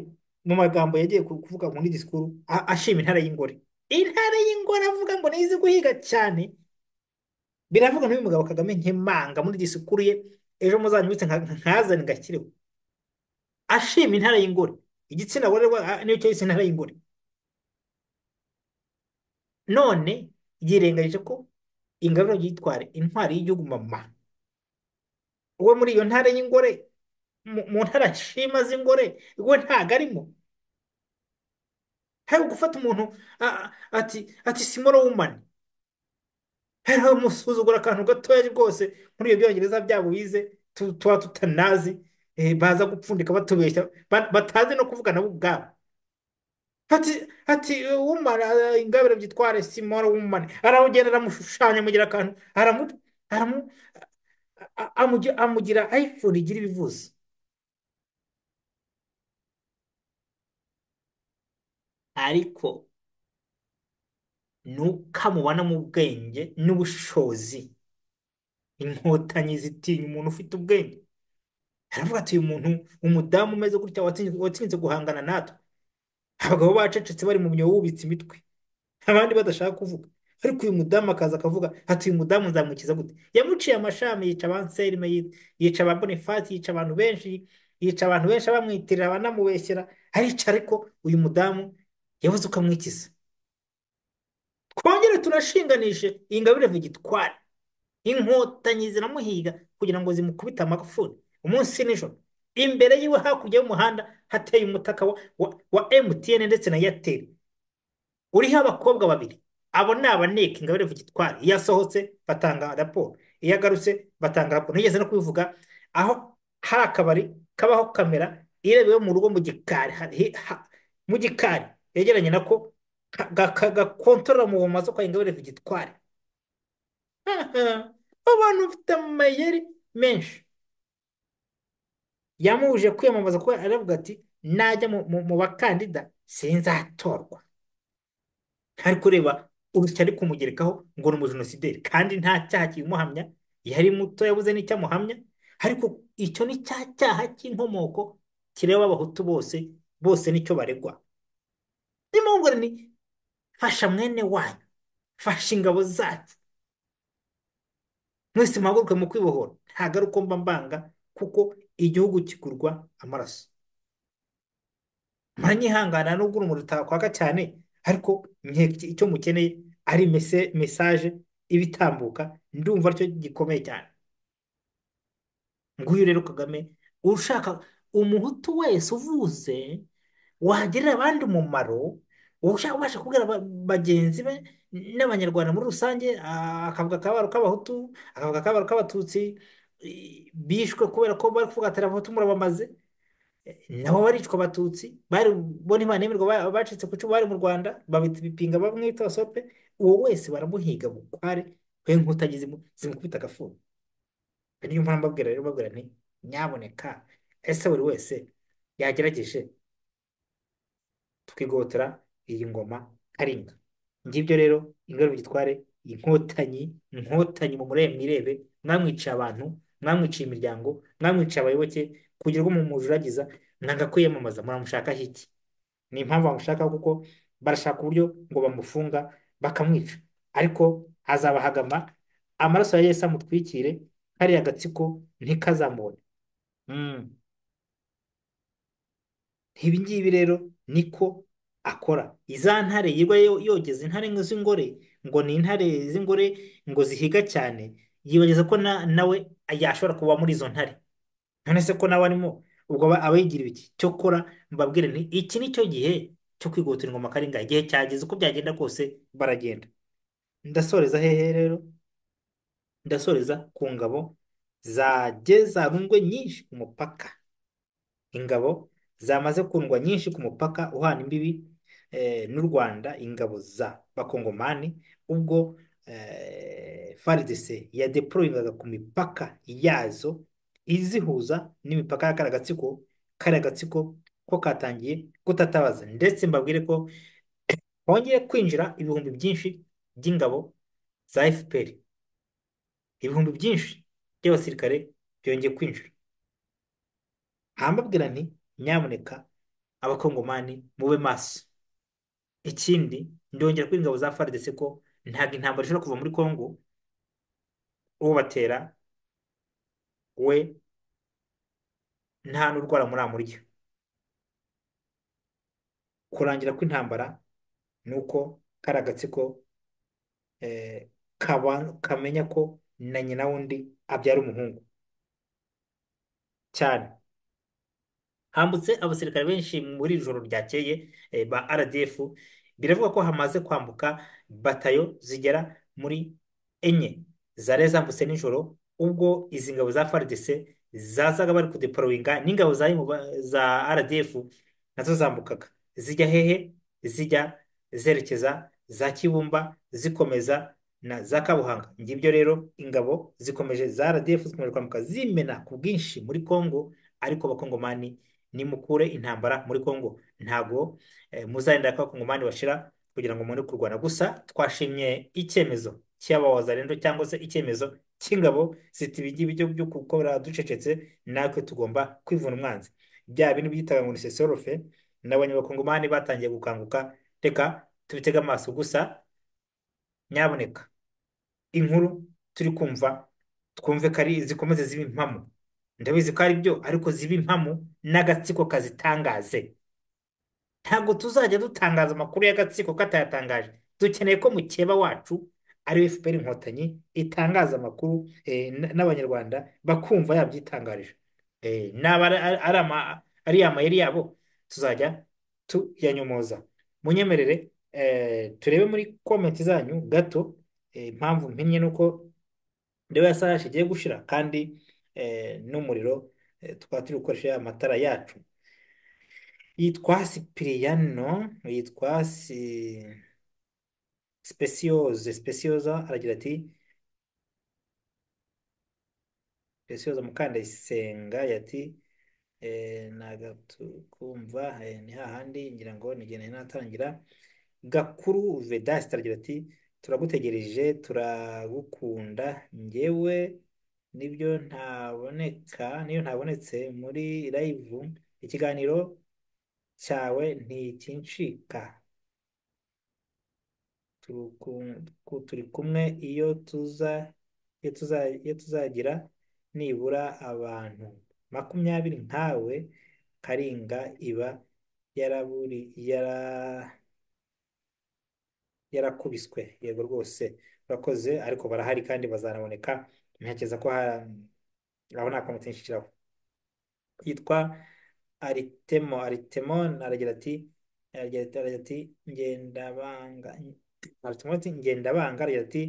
mu magambo yagiye ku- kuvuga muri disikuru a- ashima intare y'ingore intare y'ingore avuga ngo niyo izi guhiga cyane biravuga n'uyu mugabo kagame nkemanga muri disikuru ye ejo muzanyibutse nka- nkazane ngashyireho ashima intare y'ingore igitsina gore we, ah, nicyo yise intare y'ingore none yirengagije ko ingabire yitwara intwari y'igihugu mama we muri iyo ntare y'ingore mu mu ntara nshima z'ingore we ntago arimo hari gufata umuntu a- a- ati ati simoro wumani hari umusuzugura akantu gatoya rwose muri ibyo byongereza byabo bize tu- tuba tutanazi eh, baza gupfundika batubeshya ba- batazi no kuvuga nabo ubwabo Ati, ati umara ingabire byitware simora wumane aragenda aramushushanya amugira akantu aramu aramu a- a- amugi- amugira iphone igira ibivuze ariko nuko amubona mu bwenge n'ubushobozi inkotanyi zitinya umuntu ufite ubwenge aravuga ati uyu muntu umudamu umeze gutya watsinze watsinze guhangana natwe abagabo bacecetse bari mu myobo bubitse imitwe abandi badashaka kuvuga ariko uyu mudamu akaza akavuga ati uyu mudamu nzamukiza gute yamuciye amashami yica abanserime yi- yica aba bonifasi yica abantu benshi yica abantu benshi abamwitirira abanamubeshyera arica ariko uyu mudamu yabuze ukamwikiza twongere turashinganishe iyi ngabire Victoire inkotanyi ziramuhiga kugira ngo zimukubite amagufuri umunsi nijoro imbere yiwe hakurya y'umuhanda hateye umutaka wa, wa, wa MTN ndetse na Airtel uriho abakobwa babiri abo ni abaneka ingabire Victoire iyo asohotse batanga raporo iyo agarutse batanga raporo nigeze no kubivuga aho hari akabari kabaho kamera irebewe mu rugo mu gikari ha- hi- ha- mu gikari yegeranye nako ka- ga- ka- gakontorora mu bumaso kwa ingabire Victoire abantu bafite amayeri menshi yamubujije kwiyamamaza kuko aravuga ati najya mu mu- mu bakandida sinzatorwa ntari kureba urusyo ari kumugerekaho ngo ni umujenosideri kandi nta cyaha kibimuhamya yari muto yabuze n'icyamuhamya ariko icyo ni cya cyaha cy'inkomoko kireba abahutu bose bose nicyo baregwa niyo mpamvu ngo ni fasha mwene wanyu fasha ingabo zacu mwese muhaguruke mu kwibohora ntabwo ari uko mba mbanga kuko igihugu kigurwa amaraso muranyihangana nubwo urumuri rutakwaka cyane ariko nkeka icyo mukeneye ari mese- mesaje iba itambuka ndumva aricyo gikomeye cyane nguyu rero kagame ushaka umuhutu wese uvuze wagirira abandi umumaro ushaka ubasha kubwira ba- bagenzi be n'abanyarwanda muri rusange ah, akavuga akababaro k'abahutu akavuga akababaro k'abatutsi i- bishwe kubera ko bari kuvuga ati abahutu murabamaze nabo baricwa abatutsi bari bo ntibanemerwa ba- bacitse ku icumu bari mu rwanda babita ibipinga bamwita abasope uwo wese baramuhiga bukware we nkutanyi zimu- zimukubita agafuni niyo mpamvu mbabwira rero mbabwira nti nyaboneka ese buri wese yagerageje tukigotora iyi ngoma karinga ngibyo rero ingaruka gitware inkotanyi inkotanyi mu murebe mwirebe mwamwiciye abantu mwamwiciye imiryango mwamwiciye abayoboke kugira ngo mumujuragiza mwanga kwiyamamaza muramushakaho iki ni impamvu bamushaka kuko barashaka uburyo ngo bamufunga bakamwica ariko azabahagama amaraso ya Yesu amutwikire kariya agatsiko ntikazamubone Mm. ibi ngibi rero niko akora iza ntare yirirwa yo- yogeza intare ngo z'ingore ngo ni intare z'ingore ngo zihiga cyane yibagiza ko na- nawe yashobora kuba muri izo ntare none se ko nawe arimo ubwo aba aba yigira iki cyokora mbabwire nti iki ni cyo gihe cyo kwihutira ingoma karinga igihe cyageze uko byagenda kose baragenda ndasoreza hehe rero ndasoreza ku ngabo zajye zarundwe nyinshi ku mupaka ingabo zamaze kundwa nyinshi ku mupaka uhana imbibi eh, n'u Rwanda ingabo za bakongomani ubwo eh, FARDC yadeployingaga ku mipaka yazo izihuza n'imipaka ya kariya gatsiko kariya gatsiko ko katangiye gutatabaza ndetse mbabwire ko hongeye kwinjira ibihumbi byinshi by'ingabo za FPR ibihumbi byinshi by'abasirikare byongeye kwinjira hambabwira nti nyamuneka abakongomani mube maso ikindi ndongera kuri ingabo za FARDC ko ntabwo intambara ishobora kuva muri Congo ubatera we nta n'urwara muramurya kurangira kw'intambara ni uko kariya gatsiko eh, kaba- kamenya ko na nyina wundi abyara umuhungu cyane hambutse abasirikare benshi muri iri joro ryakeye eh, ba RDF biravuga ko hamaze kwambuka batayo zigera muri enye zari zambutse nijoro ubwo izi ngabo za FARDC zazaga bari kudeployinga n'ingabo za, za RDF nazo zambukaga zijya hehe zijya zerekeza za Kibumba zikomeza na za Kabuhanga ngibyo rero ingabo zikomeje za RDF zikomeje kwambuka zimena ku bwinshi muri Congo ariko abakongomani nimukure intambara muri Congo ntabwo eh, muzarindira ko abakongomani bashira kugira ngo mubone kurwana gusa twashimye icyemezo cy'aba wazalendo cyangwa se icyemezo cy'ingabo ziti ibi ngibi byo byo gukora ducecetse natwe tugomba kwivuna umwanzi bya bindi byitaga ngo ni sesorofe n'abanyabakongomani batangiye gukanguka reka tubitege amaso gusa nyaboneka inkuru turi kumva twumve ko ari zikomeze ziba impamo ndabizi ko ari byo ariko ziba impamo n'agatsiko kazitangaze ntabwo tuzajya dutangaza amakuru y'agatsiko katayatangaje dukeneye ko mukeba wacu ari FPR inkotanyi itangaza amakuru eh, n- n'abanyarwanda bakumva yabyitangarije Eh, naba ari ari ama- ari amayeri yabo tuzajya tuyanyomoza munyemerere eh, turebe muri komenti zanyu gato eh, impamvu mpinnye nuko ndeba ya saha igiye gushira kandi eh, n'umuriro eh, tukaba turi gukoresha amatara yacu yitwa Sipiriyano yitwa si... Specioze Specioza aragira ati Specioza Mukandayisenga yati eh, nagatukumva eh, ni hahandi ngira ngo nigene natangira Gakuru Vedaste aragira ati turagutegereje turagukunda njyewe nibyo ntaboneka niyo ntabonetse muri live ikiganiro cyawe ntikincika turu- ku- ku- turi kumwe iyo tuza iyo tuza iyo tuzagira nibura abantu makumyabiri nkawe Karinga iba yaraburi yara yarakubiswe yego rwose urakoze ariko barahari kandi bazanaboneka ntekereza ko ha- aho nta komite nshikiraho yitwa Aritemo Aritemo aragira ati aragira ati aragira ati ngendabanga Aritemo ati ngendabanga aragira ati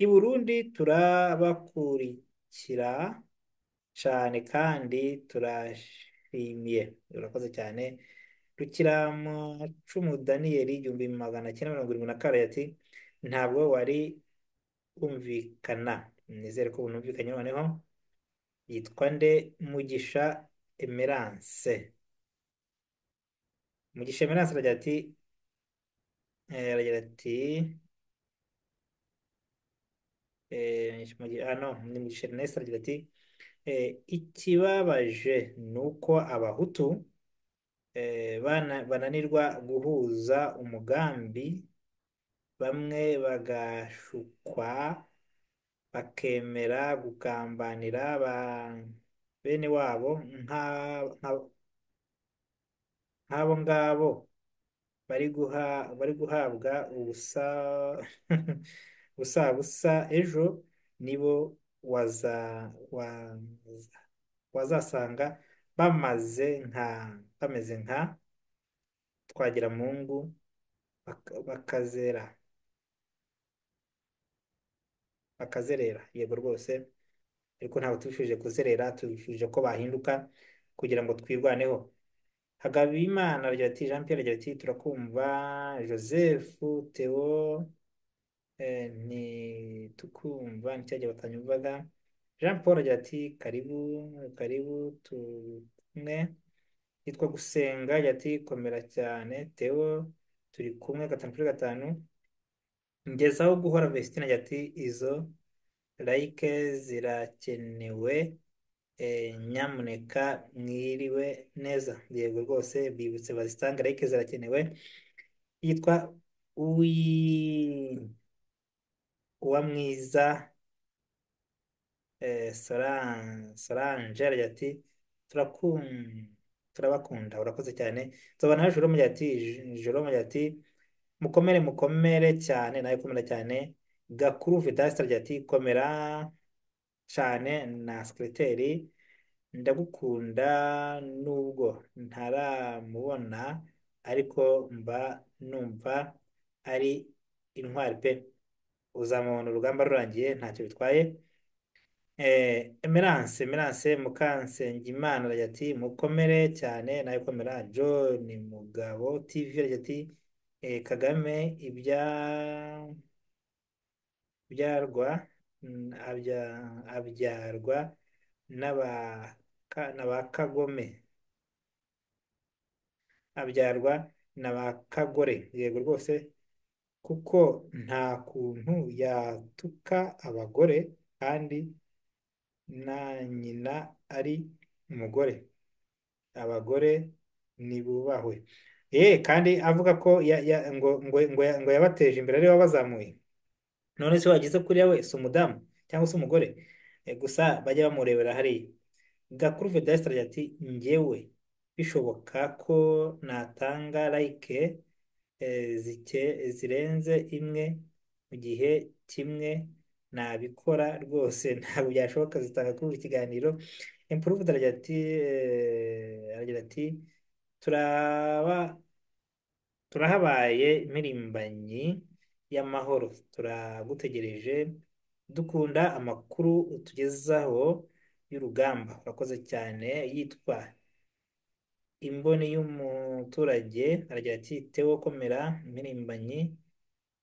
I Burundi turabakurikira cyane kandi turashimiye. Urakoze cyane. Rukiramacumu Daniyeli igihumbi magana cyenda mirongo irindwi na kane ati ntabwo wari umvikana. Nizere ko bunumvikanye noneho yitwa nde Mugisha Emerance. Mugisha Emerance aragira ati eh, aragira ati eh, Mugi- ah no ni Mugisha Ernest aragira ati Eh, ikibabaje ni uko abahutu eh, bana- bananirwa guhuza umugambi bamwe bagashukwa bakemera gugambanira ba bene wabo nka- nka- nk'abo ngabo bari guha bari guhabwa ubusa busa busa ejo nibo waza waza wazasanga bamaze nka bameze nka Twagiramungu baka- bakazera bakazerera yego rwose ariko ntabwo tubifuje kuzerera tubifuje ko bahinduka kugira ngo twirwaneho Hagabimana aragira ati Jean Pierre aragira ati turakumva Joseph Theo eh, ntitukumva nticyajya batanyumvaga Jean Paul aragira ati karibu karibu tumwe yitwa gusenga yati komera cyane Theo turi kumwe gatanu kuri gatanu ngezaho guhora Vesitina yati izo like zirakenewe eh, nyamuneka mwiriwe neza yego rwose bibutse bazitanga like zirakenewe yitwa uwi uwa mwiza eh, Soran- Solange aragira ati turakunda turabakunda urakoze cyane nzobana nawe Jerome agira ati J- Jerome agira ati mukomere mukomere cyane nawe komera cyane Gakuru Vedaste agira ati komera cyane na sekreteri ndagukunda nubwo ntaramubona ariko mba numva ari intwari pe uzamubona urugamba rurangiye ntacyo bitwaye Eh, Emerance, Emerance Mukansengimana aragira ati mukomere cyane nawe komera John Mugabo TV aragira ati eh, Kagame ibya byarwa mm, abya, abyarwa n'aba ka- n'aba Kagome abyarwa n'aba Kagore yego rwose kuko nta kuntu yatuka abagore kandi na nyina ari umugore abagore nibubahwe ye kandi avuga ko ya, ya, ngo, ngo, ngo, ya- ngo yabateje imbere ari we wabazamuye none se wageze kuriya we si umudamu cyangwa se umugore Eh, gusa bajya bamurebera hariya Gakuru Vedaste aragira ati njyewe bishoboka ko natanga like eh, zike- zirenze imwe mu gihe kimwe nabikora rwose ntabwo byashoboka zitanga kuri buri kiganiro improved aragira ati eh, aragira ati turaba turahabaye impirimbanyi y'amahoro turagutegereje dukunda amakuru utugezaho y'urugamba urakoze cyane yitwa imboni y'umuturage aragira ati tewo komera impirimbanyi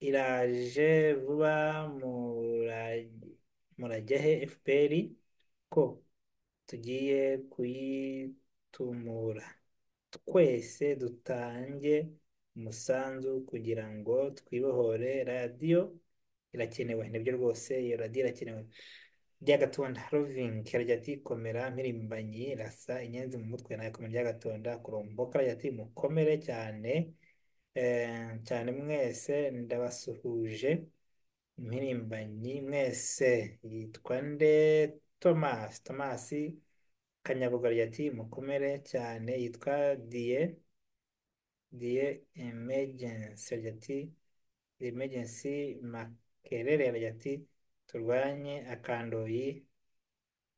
iraje vuba muraj- murajya he FPR ko tugiye kuyitumura twese dutange umusanzu kugira ngo twibohore radiyo irakenewe nibyo rwose iyo radiyo irakenewe byagatonda rovingi aragira ati komera mpirimbanyi rasa inyenzi mu mutwe nawe komera byagatonda kuromboka aragira ati mukomere cyane eh, cyane mwese ndabasuhuje impirimbanyi mwese yitwa nde Thomas Thomas Kanyabuga aragira ati mukomere cyane yitwa Diye Diye Emergency aragira ati Emergency Makerere aragira ati turwanye akandoyi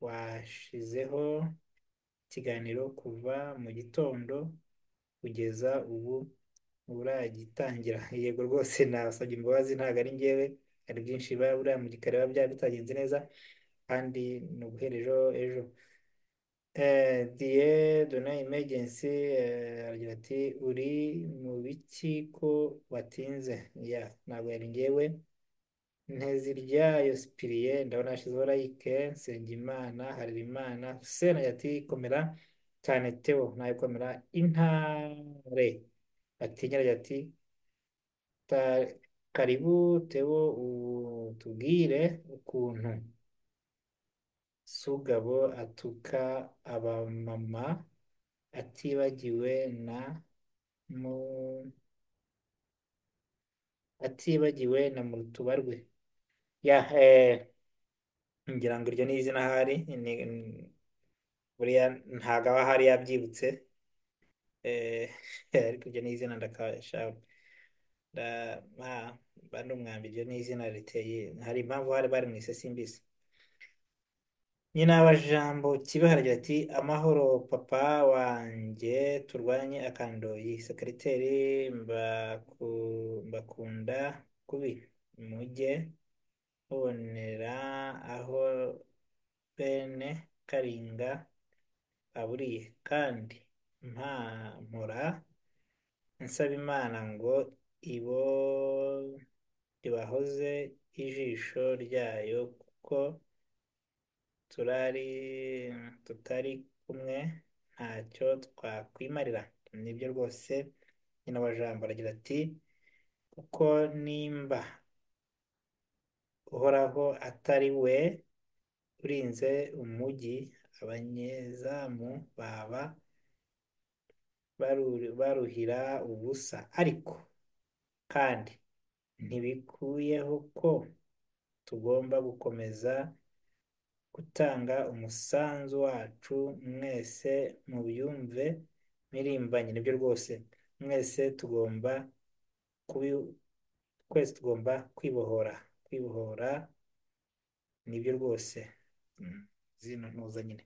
washizeho ikiganiro kuva mu gitondo kugeza ubu uragitangira yego rwose nasabye imbabazi ntabwo ari njyewe hari byinshi biba buriya mu gikari biba byari bitagenze neza kandi ni uguherejo ejo Eh, Dieu de emergency eh, aragira ati uri mu biki ko watinze ya ntabwo yari njyewe Nteziryayo Cyprien ndabona hashizeho like Nsengimana Harerimana Hussein agira ati komera cyane Theo nawe komera intare Atinya agira ati "Ta- karibu Theo utubwire ukuntu Sugabo atuka abamama atibagiwe na mu atibagiwe na murutuba rwe ya eh, ngira ngo iryo ni izina ahari ni- ni- buriya ntago aba ahari yabyibutse eh, ariko iryo ni izina ndakasha nda ma bandi umwambi iryo ni izina riteye hari impamvu hari bari mu isesimbizi nyina abajambo kibe haragira ati amahoro papa wanjye turwanye akandoyi sekreteri mbaku, mbakunda kubi mujye mubonera aho bene Karinga aburiye kandi mpa mpora nsaba Imana ngo ibo ibahoze ijisho ryayo kuko turari tutari kumwe ntacyo twakwimarira nibyo rwose nyina wa jambo aragira ati kuko nimba uhoraho atari we urinze umugi abanyezamu baba baru- baruhira ubusa ariko kandi ntibikuyeho ko tugomba gukomeza gutanga umusanzu wacu mwese mubyumve mpirimbanyi nibyo rwose mwese tugomba kubi twese tugomba kwibohora kwibohora nibyo rwose Mm, zino ntuza nyine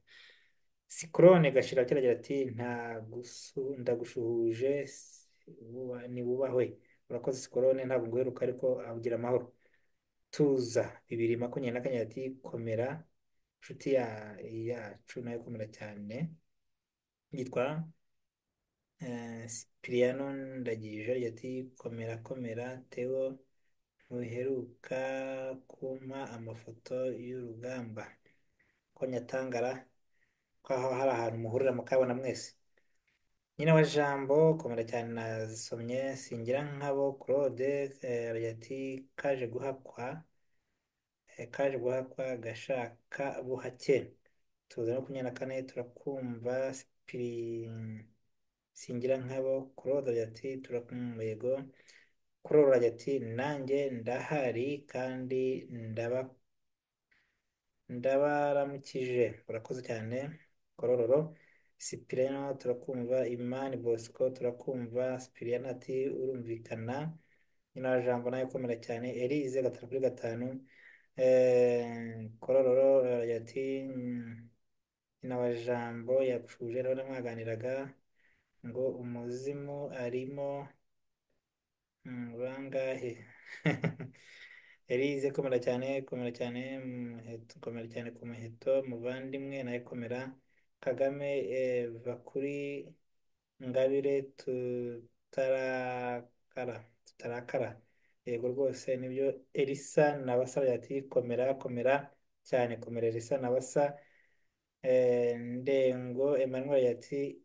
sikorone gashira kiragira ati nta gusu ndagushuhuje nibubahwe urakoze sikorone ntabwo nguheruka ariko abugira amahoro tuza bibiri makumyabiri na kane ati komera inshuti ya, yacu nayo komera cyane yitwa eh, Sipiriyano Ndagije agira ati komera komera Theo ntuheruka kumpa amafoto y'urugamba ko Nyatangara ko aho hari ahantu muhurira mukabona mwese nyina wa jambo komera cyane nazisomye singira nkabo Claude eh, aragira ati kaje guhakwa eh, kaje guhakwa gashaka buhake tuza makumyabiri na kane turakumva Sipiri singira nkabo Claude aragira ati turakumva Kurora aragira ati nanjye ndahari kandi ndaba ndabaramukije urakoze cyane korororo sipiriyano turakumva imani bosco turakumva sipiriyano ati urumvikana nyina wa jambo nawe ukomera cyane elize gatatu kuri gatanu eh, korororo eh, ati "Mm, nyina wa jambo yapfuje rero namwaganiraga ngo umuzimu arimo mm, bangahe Elize komera cyane komera cyane muheto komera cyane ku muheto muvandimwe nawe komera Kagame eh, va kuri Ngabire tutarakara tutarakara yego rwose nibyo Elisa na basa ati komera komera cyane komera Elisa na basa Eh, Ndengo Emmanuel yati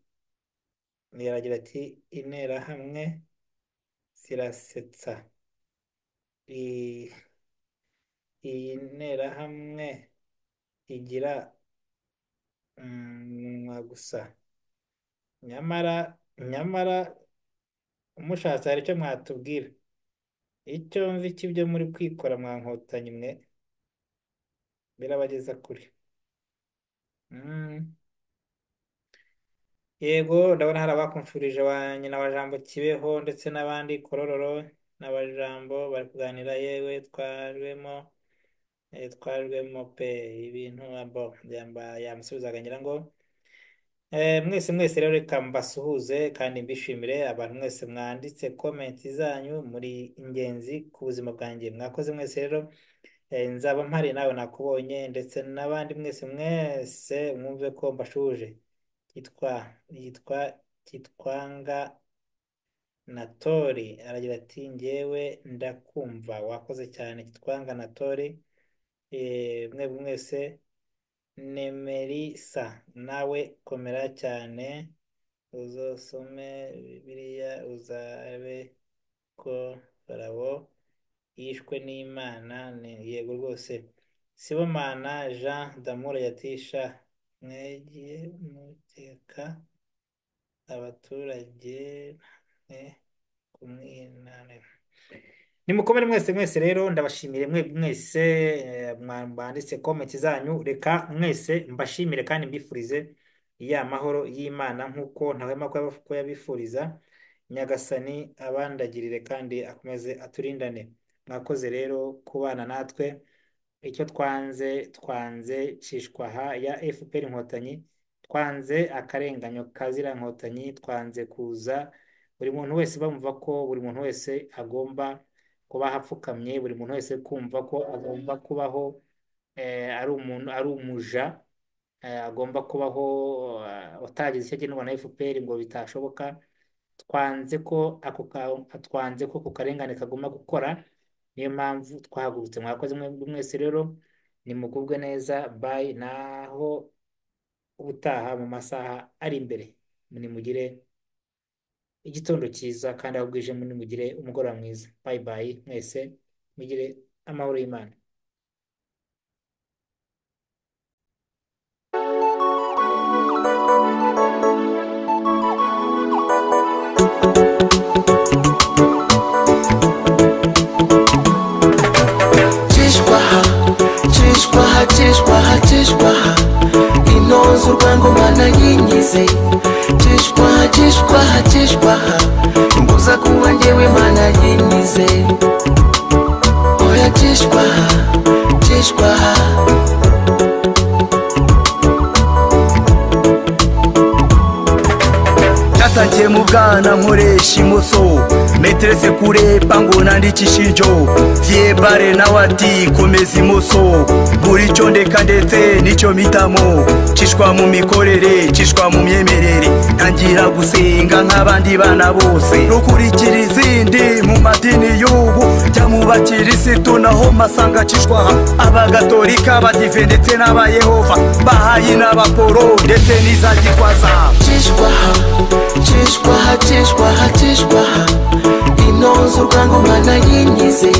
yaragira ati interahamwe zirasetsa I- iyi nterahamwe igira umunwa gusa nyamara nyamara umushatse hari icyo mwatubwira icyo mvi cy'ibyo muri kwikora mwankotanyi mwe birabageza kure Mm. yego ndabona hari abakumfurije wa nyina wa jambo kibeho ndetse n'abandi korororo n'abajambo bari kuganira yewe twajwemo eh, twajwemo pe ibintu abo yamba yamusubizaga ngira ngo Eh, mwese mwese rero reka mbasuhuze kandi mbishimire abantu mwese mwanditse komenti zanyu muri ingenzi ku buzima bwanjye mwakoze mwese rero eh, nzaba mpari nawe nakubonye ndetse n'abandi mwese mwese mwumve ko mbashuje kitwa yitwa kitwanga natori aragira ati njyewe ndakumva wakoze cyane kitwanga natori eh, mwebwe mwese Nemerisa nawe komera cyane uzosome Bibiliya uzabe ko Farabo yishwe n'Imana ni yego rwose Sibomana Jean Damour yatisha mwegiye mukeka abaturage mwe kumwinanira nimukomere mwese mwese rero ndabashimire mwe mwese eh, mwa- mwanditse komenti zanyu reka mwese mbashimire kandi mbifurize ya mahoro y'Imana nk'uko ntahwema kuyabafu- kuyabifuriza Nyagasani abandagirire kandi akomeze aturindane mwakoze rero kubana natwe icyo twanze twanze cishwaha ya FPR Inkotanyi twanze akarenganyo ka ziriya Nkotanyi twanze kuza buri muntu wese bamva ko buri muntu wese agomba kuba apfukamye buri muntu wese kumva ko agomba kubaho eh, ari umuntu ari umuja eh, agomba kubaho eh, utagize icyo agenerwa na FPR ngo bitashoboka twanze ko ako ka- twanze ko ku karengane kagomba gukora niyo mpamvu twahagurutse mwakoze mwebwe mwese rero nimugubwe neza bye naho ubutaha mu masaha ari imbere nimugire igitondo cyiza kandi aho bwije nimugire umugoroba mwiza bye bye mwese mugire amahoro y'Imana Chishwaha, chishwaha, chishwaha, chishwaha Inoze urwangoma na nyinyize Chishwaha, chishwaha, chishwaha Imbuza kuba njyewe mana yinyize Oya chishwaha, chishwaha Natakiye mu bwana nkoresha imoso meterese kurepa ngo nandikishe injo vyebare nawe ati komeza imoso buri cyo ndeka ndetse nicyo mitamo cishwa mu mikorere cishwa mu myemerere ntangira gusenga nk'abandi bana bose rukurikira izindi mu madini y'ubu jya mu bakirisitu naho masanga cishwaha abagatolika abadive ndetse n'abayehova bahayi n'abaporo ndetse n'iza gitwaza Chishwaha, chishwaha, chishwaha, chishwaha Inoze urwangoma na nyinyize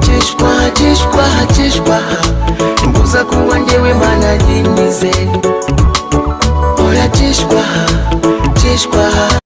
Chishwaha, chishwaha, chishwaha Imbuza kuba njyewe mana yinyize Oya chishwaha, chishwaha